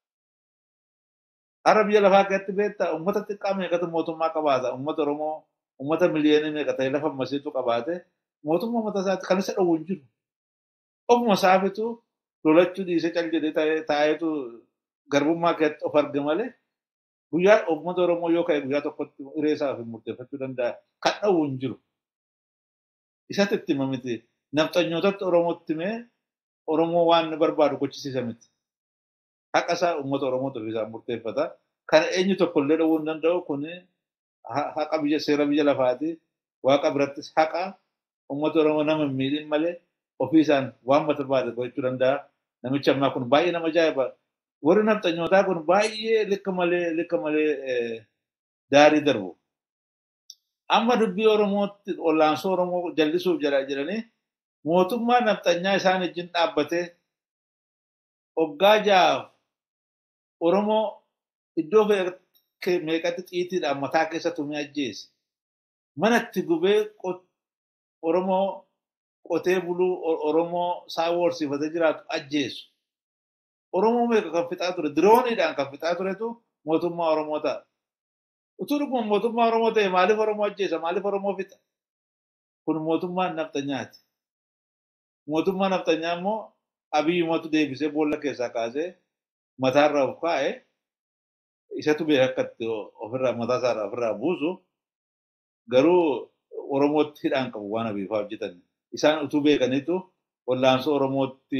Speaker 1: har'a biyya lafaa keessatti beektaa uummata xiqqaa meeqatu mootummaa qabaata. Uummata Oromoo uummata miliyoonii meeqa ta'e lafa masiitu qabaate mootummaa uummata isaatti kan isa dhowwu hin jiru. Ofuma isaafitu lolachuu dhiisee cal jedhee taa'eetu garbummaa keessatti of arga malee guyyaa uummata Oromoo yoo ka'e guyyaa tokkotti hiree isaaf murteeffachuu danda'a. Kan dhowwu hin jiru. Isatti itti hima miti. Nafxanyootatti Oromootti himee Oromoo waan inni barbaadu gochisiisa miti. Haqa isaa uummata Oromootu isaan murteeffata. Kana eenyu tokko illee dhowwuu hin danda'u kuni haqa biyya seera biyya lafaati waaqa birattis haqa uummata oromoo nama hin miidhin malee ofii isaan waan barbaade gochuu danda'a namichi ammaa kun baay'ee nama ajaa'iba warri nafxanyootaa kun baay'ee likka malee likka malee daarii darbu. Amma dubbii Oromootti olaansoo Oromoo jallisuuf jedha jedhanii mootummaa nafxanyaa isaan wajjin dhaabbatee hoggaa ja'aaf Oromoo iddoo meeqatti xiitiidhaan mataa keessa tumee ajjeese. Manatti gubee Oromoo qotee buluu Oromoo saawwa horsiifatee jiraatu ajjeesu. Oromoo meeqa kan fixaa ture dirooniidhaan kan fixaa turetu mootummaa Oromoo ta'a. Utuu dhuguma mootummaa Oromoo ta'e maaliif Oromoo ajjeesa maaliif Oromoo fixa? Kun mootummaa nafxanyaati. Mootummaa nafxanyaa immoo abiyyumatu deebisee boolla keessaa kaasee mataarra of kaa'ee isatu beeka akkatti ofirraa mataa isaarraa ofirraa buusu garuu Oromootti hidhaan qabu waan abiifaa hojjetan. Isaan utuu beekaniitu wallaansoo Oromootti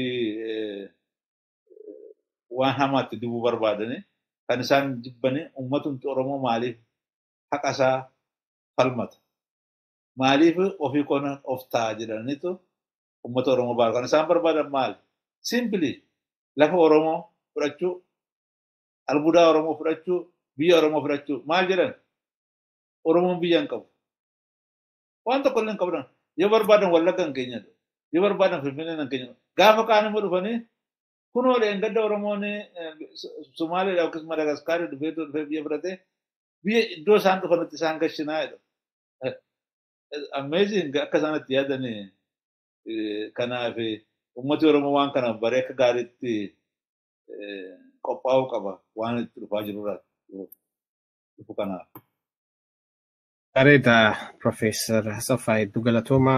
Speaker 1: waan hamaatti dibuu barbaadani kan isaan jibbani uummatumti Oromoo maaliif haqa isaa falmata. Maaliif ofii qonna of ta'a jedhaniitu uummata Oromoo baara. Kan isaan barbaadan maali? Simpili lafa Oromoo fudhachuu, albuudaa Oromoo fudhachuu, biyya Oromoo fudhachuu maal jedhan? Oromoon biyya hin qabu. Waan tokko illee hin qabdan. Yoo barbaadan wallagga hin keenya yoo barbaadan finfinnee hin keenya gaafa kaan immoo dhufanii kunoo gadda Oromoon Somaaliidha yookiis Madagaskaarii dhufee dhufee biyya fudhatee biyya iddoo isaan dhufanitti isaan gashinaa jedhu. Ammeeziin akka isaan itti yaadanii kanaaf uummati Oromoo waan kana baree akka gaariitti qophaa'uu qaba waan itti dhufaa jirurraa dhufu kanaaf.
Speaker 2: Bareeda Profeesar Asaffaa Hedduu Galatooma.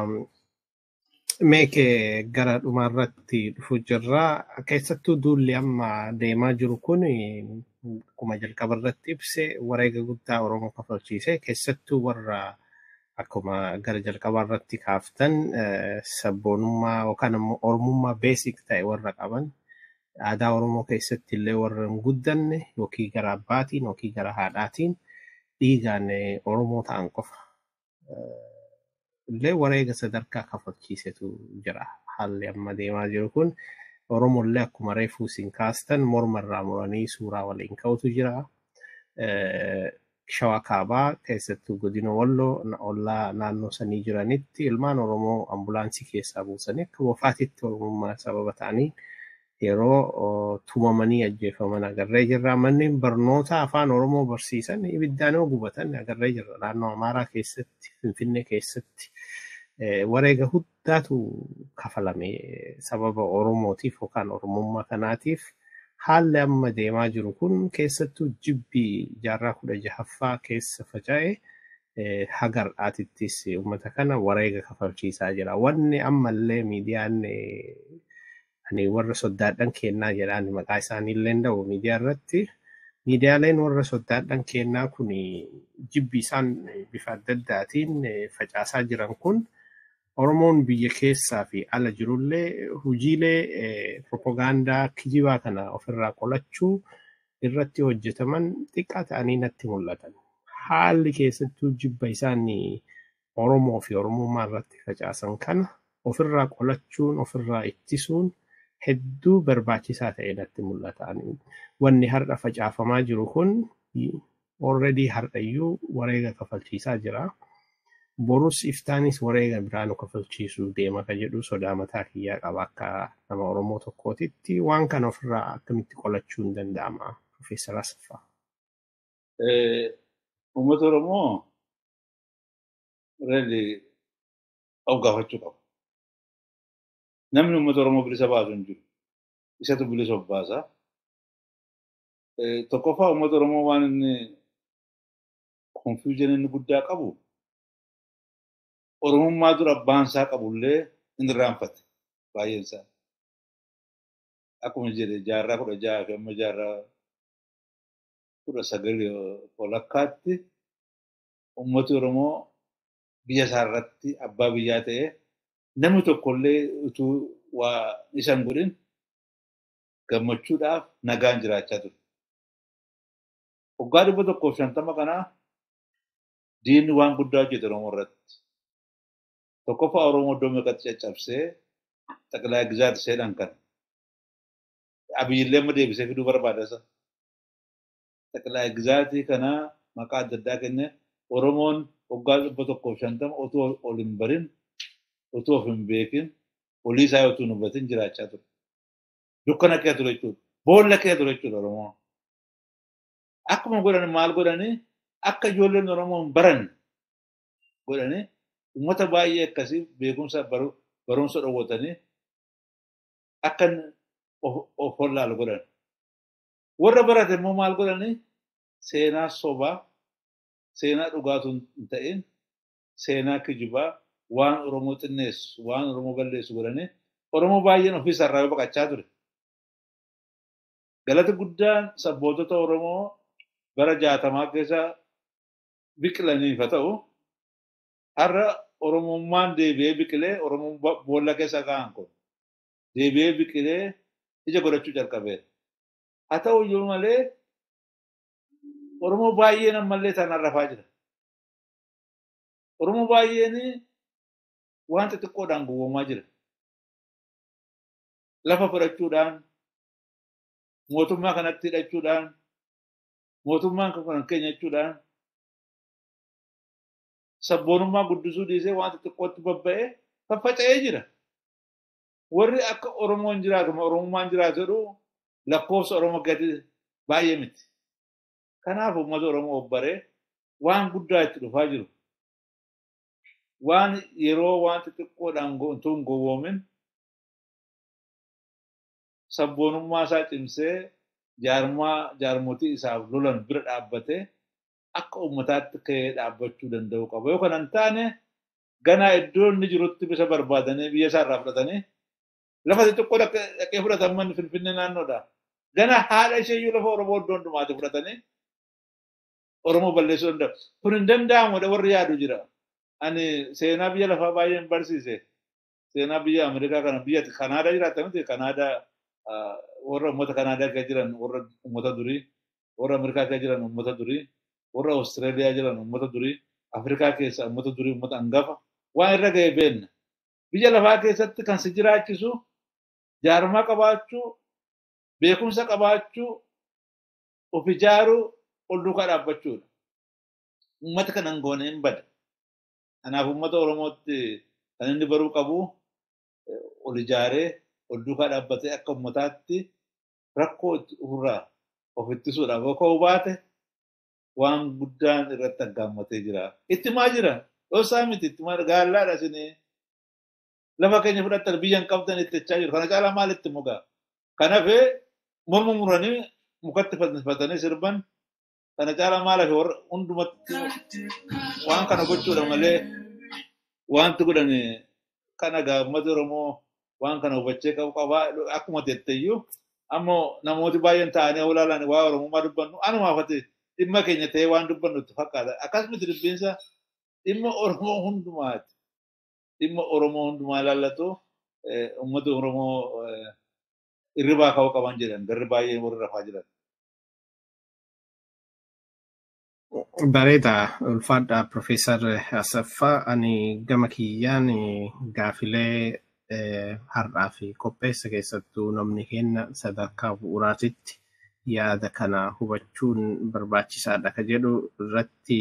Speaker 2: Meekee gara dhumaarratti dhufu jirra. Keessattuu duulli amma deemaa jiru kun akkuma jalqaba irratti ibse wareega guddaa Oromoo kafalchiise. Keessattuu warra akkuma gara jalqabaa irratti kaaftan sabboonummaa yookaan immoo Oromummaa beesik ta'e warra qaban aadaa Oromoo keessatti illee warra hin guddanne yookiin gara abbaatiin yookiin gara haadhaatiin dhiigaan Oromoo ta'an qofa. Illee wareega sadarkaa kafalchiisetu jira. Haalli amma deemaa jiru kun Oromollee akkuma reefuu isin kaastan morma irraa muranii suuraa waliin ka'utu jira. Shawaa kaabaa keessattuu godina Walloo ollaa naannoo sanii jiranitti ilmaan Oromoo ambulaansii keessaa buusanii akka bofaatitti Oromummaa sababa ta'anii yeroo tumamanii ajjeefaman agarree jirra. Manneen barnoota afaan Oromoo barsiisan ibiddaan yoo gubatan agarree jirra. Naannoo Amaaraa keessatti, Finfinnee keessatti wareega guddaatu kafalame sababa Oromootiif yookaan Oromummaa kanaatiif. Haalli amma deemaa jiru kun keessattuu jibbii jaarraa kudha jahaffaa keessa faca'e hagar'aatittis uummata kana wareega kafalchiisaa jira. Wanni ammallee miidiyaan ani warra soddaadhan kennaa jedhaan maqaa isaanii illee ta'u miidiyaa irratti miidiyaaleen warra soddaadhan kennaa kun jibbi isaan bifa adda addaatiin facaasaa jiran kun Oromoon biyya keessaa fi ala jirullee hojiilee propagaandaa kijibaa kana ofirraa qolachuu irratti hojjetaman xiqqaa ta'anii natti mul'atan. Haalli keessattuu jibba isaan Oromoo fi Oromummaa irratti facaasan kana ofirraa qolachuun ofirraa ittisuun hedduu barbaachisaa ta'e natti mul'ata. Wanni har'a facaafamaa jiru kun already har'ayyuu wareega kafalchiisaa jira. Borus iftaanis wareega biraa nu kafalchiisuu deema ka jedhu sodaa mataa kiyyaa qaba akka nama Oromoo tokkootitti waan kana ofirraa akkamitti qolachuu hin danda'ama Profeesar Asaffaa.
Speaker 1: Uummata Oromoo reelli of gaafachuu qaba. Namni uummata Oromoo bilisa baasu hin jiru. Isatu bilisa of baasa. Tokkoffaa uummata Oromoo waan inni konfiyuuzin inni guddaa qabu Oromummaa dura abbaan isaa qabullee hin irraanfate baay'een isaa. Akkuma jedhe jaarraa kudha jaha fi amma jaarraa kudha sagalii walakkaatti uummati Oromoo biyya isaa irratti abbaa biyyaa ta'ee namni tokkollee utuu waa isan godhin gammachuudhaaf nagaan jiraachaa ture. Waggaa dhibba tokkoof shantama kanaa diinni waan guddaa hojjete Oromoo irratti. Tokkoffaa Oromoo iddoo meeqatti caccabsee xaqilaa gizaati seedhan kana. Abiyyillee amma deebisee fiduu barbaada isa. Xaqilaa gizaatii kana maqaa adda addaa kennee Oromoon waggaa dhibba tokkoof shantama otoo ol hin barin otoo of hin beekin olii isaa otoo hin hubatin jiraachaa ture. Dukkana kee ture jechuudha. Boolla kee ture jechuudha Oromoo. Akkuma godhan maal godhanii akka ijoolleen Oromoo hin baranne godhanii uummata baay'ee akkasii beekumsa barumsa dhowwatanii akka of hollaalu godhan. Warra barate immoo maal godhanii seenaa sobaa seenaa dhugaatu hin ta'in seenaa kijibaa waan Oromoo xinneessu waan Oromoo balleessu godhanii Oromoo baay'een ofii isaarraa baqachaa ture. Galati guddaan sabbootota Oromoo bara jaatamaa keessa biqilaniif haa ta'u har'a Oromummaan deebi'ee biqilee Oromoon boolla keessa ka'an kun deebi'ee biqilee ija godhachuu jalqabeera. Haa ta'u iyyuu malee Oromoo baay'een ammallee tanaan rafaa jira. Oromoo baay'een waan xixiqqoodhaan gowwoomaa jira. Lafa fudhachuudhaan, mootummaa kanatti hidhachuudhaan, mootummaan kan keenya jechuudhaan, sabboonummaa guddisuu dhiisee waan xixiqqootti babba'ee faffaca'ee jira. Warri akka Oromoon jiraatu, Oromummaan jiraatu jedhu lakkoofsa Oromoo gadi baay'ee miti. Kanaaf uummata Oromoo obbaree waan guddaa itti dhufaa jiru. Waan yeroo waan xixiqqoodhaan utuu hin gowwoomin sabboonummaa isaa cimsee jaarmaa jaarmotii isaaf lolan bira dhaabbatee akka uummataatti ka'ee dhaabbachuu danda'u qaba. Yoo kana hin taane ganaa iddoo inni jirutti bisa barbaadanii biyya isaa irraa fudhatanii lafa xixiqqoo dhaqee fudhatan manni Finfinnee naannoodha. Gana haadha isheeyyuu lafa Oromoo iddoo hundumaatti fudhatanii Oromoo balleessuu danda'u. Kun hin danda'amudha warri yaadu jira. Ani seenaa biyya lafaa baay'een barsiise. Seenaa biyya Ameerikaa kana biyya Kanaadaa jiraata miti Kanaadaa warra uummata Kanaadaa keessa jiran warra uummata durii, warra Ameerikaa keessa jiran uummata durii, warra Awustiraaliyaa jiran uummata durii, Afrikaa keessa uummata durii uummata hangafa waan irra ga'e beenna. Biyya lafaa keessatti kan si jiraachisu jaarmaa qabaachuu, beekumsa qabaachuu, of ijaaruu, ol duukaa dhaabbachuudha. Uummata kana hin goone hin bada. Kanaaf uummata Oromootti kan inni baruu qabu ol ijaaree ol duukaa dhaabbatee akka uummataatti rakkoo ofirraa of ittisuudhaaf yoo ka'u baate waan guddaan irratti aggaammatee jira. Ittimaa jira. Dhoosaa miti ittimaa gaallaadha isinii. Lafa keenya fudhattan biyya hin qabdan itti jechaa jiru. Kana caalaa maal itti mugaa? Kanaafee morma muranii mukatti fannifatanii sirban kana caalaa maal hafe warra hundumatti waan kana gochuudha malee wanti godhan kana gaammata Oromoo waan kana hubachee qabu qabaa akkuma jetteyyuu ammoo namooti baay'een ta'anii olaalaan waa Oromummaa dubbannu anuma hafate dhimma keenya ta'ee waan dubbannu itti fakkaata. Akkasumatti dubbinsa dhimma Oromoo hundumaati. Dhimma Oromoo hundumaa ilaallatu uummata Oromoo irribaa ka'uu qaban jedhan garri baay'een warri rafaa jiran.
Speaker 2: Bareeda ulfaadha Profeesar Asaffaa ani gama kiyyaan gaafilee har'aa fi qopheessa keessattuu namni kenna sadarkaa bu'uuraatitti yaada kana hubachuun barbaachisaadha ka jedhu irratti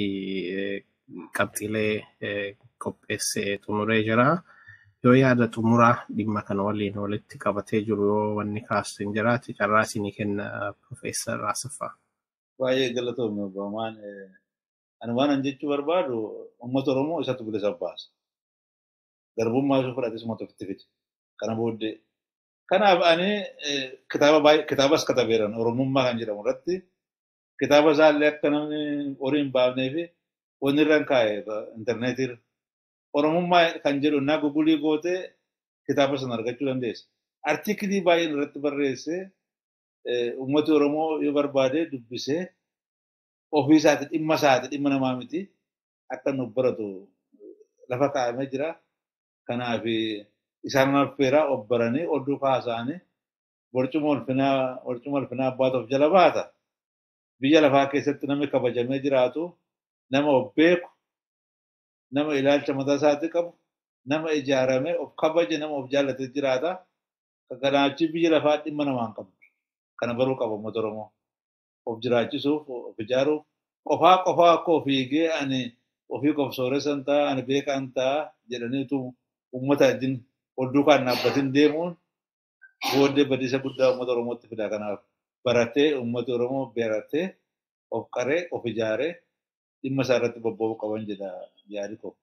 Speaker 2: qabxiilee qopheessee xumuree jira. Yoo yaada xumuraa dhimma kana waliin walitti qabatee jiru yoo wanni kaasu hin jiraate carraa isinii kenna Profeesar Asaffaa.
Speaker 1: Baay'ee galatoomne obbolaan ani waan an jechuu barbaadu uummata Oromoo isatu bilisa baasa. Garbummaa ishee fudhates uummata ofitti fide. Kana booddee. Kanaaf ani kitaaba baay'ee kitaabas katabeeran Oromummaa kan jedhamu irratti kitaaba isaallee akka namni horii hin baafnee fi wanni irra hin kaa'e intarneetii Oromummaa kan jedhu naa gugulii gootee kitaaba sana argachuu dandeessa. Artiikilii baay'een irratti barreessee uummati Oromoo yoo barbaade dubbisee ofii isaati dhimma isaati dhimma namaa miti akka nu baratu lafa kaa'amee jira. Kanaaf isaan affeeraa obbaranii ol duukaa haasa'anii barcuma ulfinaa barcuma ulfinaa abbaatuuf jala baata. Biyya lafaa keessatti namni kabajamee jiraatu nama of beeku nama ilaalcha mataa isaatii qabu nama ijaaramee of kabaje nama of jaallatee jiraata. Kanaachi biyya lafaa dhimma namaan qabu. kana baruu qaba uummata Oromoo. Of jiraachisuuf, of ijaaruuf, qofaa qofaa akka ofiigee ani ofii qof sooressan ta'a, ani beekaan ta'a jedhaniitu uummata wajjin ol duukaan dhaabbatiin deemuun booddee badiisa guddaa uummata Oromootti fida. Kanaaf baratee uummati Oromoo baratee of qaree, of ijaaree dhimma isaa irratti bobba'uu qaban jedha yaadi koo.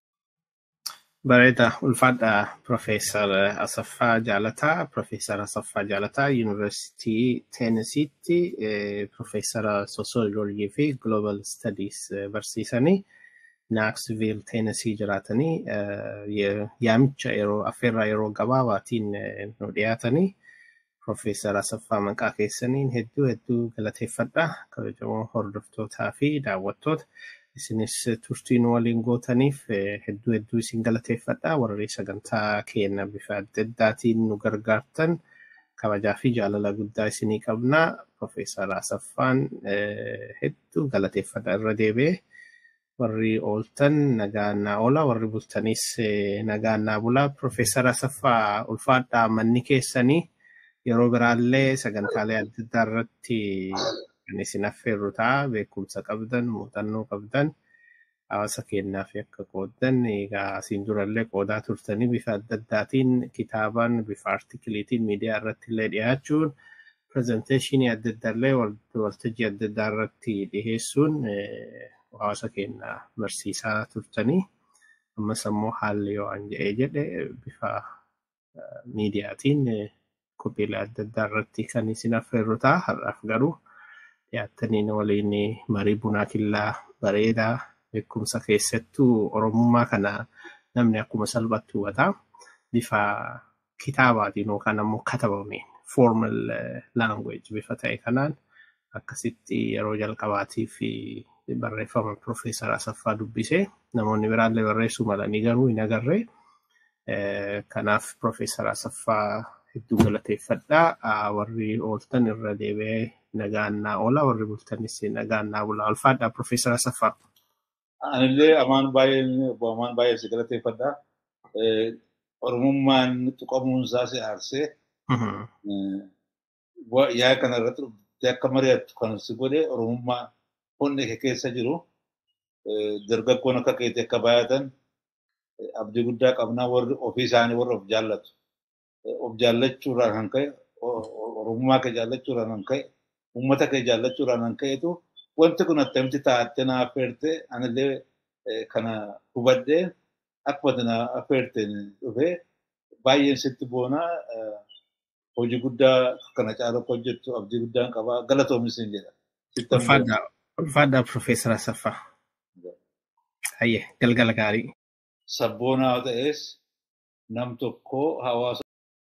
Speaker 2: Bareeda ulfaadha Profeesar Asaffaa Jaalataa. Profeesar Asaffaa Jaalataa Yuunivarsiitii Teenisiitti Profeesara Soosiyoloojii fi Global Studies barsiisanii Naaksviil Teenisii jiraatanii yaamicha yeroo affeerraa yeroo gabaabaatiin nu dhiyaatanii Profeesar Asaffaa maqaa keessaniin hedduu hedduu galateeffadha. Kabajamoo hordoftootaa fi daawwattoota. isinis turtii nu waliin gootaniif hedduu hedduu isin galateeffadha. Warri sagantaa keenya bifa adda addaatiin nu gargaartan kabajaa fi jaalala guddaa isinii qabna. Profeesar Asaffaan hedduu galateeffadha irra deebi'ee. Warri ooltan nagaannaa oola. Warri bultanis nagaannaa bula. Profeesar Asaffaa ulfaadhaa manni keessanii yeroo biraallee sagantaalee adda addaa irratti kan isin affeerru ta'a. Beekumsa qabdan, muuxannoo qabdan. Hawaasa keenyaa fi akka qooddan egaa asiin durallee qoodaa turtanii bifa adda addaatiin kitaabaan bifa artikiliitiin miidiyaa irratti illee dhiyaachuun pirezenteeshinii adda addaallee waltajjii adda addaa irratti dhiheessuun hawaasa keenya barsiisaa turtanii ammas ammoo haalli yoo an jedhee jedhe bifa miidiyaatiin qophiilee adda addaa irratti kan isin affeerru ta'a. Har'aaf garuu dhiyaattanii waliin marii bunaa killaa bareedaa beekumsa keessattuu oromummaa kana namni akkuma salphatti hubataa bifa kitaabaatiin yookaan ammoo katabameen formal language bifa ta'e kanaan akkasitti yeroo jalqabaatii fi barreeffama Profeesar Asaffaa dubbisee namoonni biraallee barreessuu malanii garuu hin agarree. Kanaaf Profeesar Asaffaa hedduu galateeffadhaa. Warri ooltan irra deebi'ee nagaannaa oola. Warri bultanis nagaannaa bula. Ulfaadhaa Profeesar Asaffaa.
Speaker 1: Anillee amaan baay'ee amaan baay'ee si galateeffadhaa. Oromummaan tuqamuunsaa si aarsee yaa kana irratti dhuftee akka mari'attu kan si godhe Oromummaa hundi kee keessa jiru dargaggoon akka keetii akka baay'atan abdii guddaa qabnaa warri ofii isaanii warri of jaallatu. Of jaallachuurraan kan ka'e Oromummaa kee jaallachuurraan kan ka'e uummata kee jaallachuurraan kan ka'etu wanti kun attamitti taa'attee na affeertee anillee kana hubadhee akkuma na affeerteen dhufee baay'een sitti boonaa hojii guddaa kana caalaa hojjettu abdii guddaan qabaa galatoomis hin jedha.
Speaker 2: Ulfaadhaa Profeesar Asaffaa. Hayyee galgala gaarii.
Speaker 1: Sabboonaa ta'es nam tokko hawaasa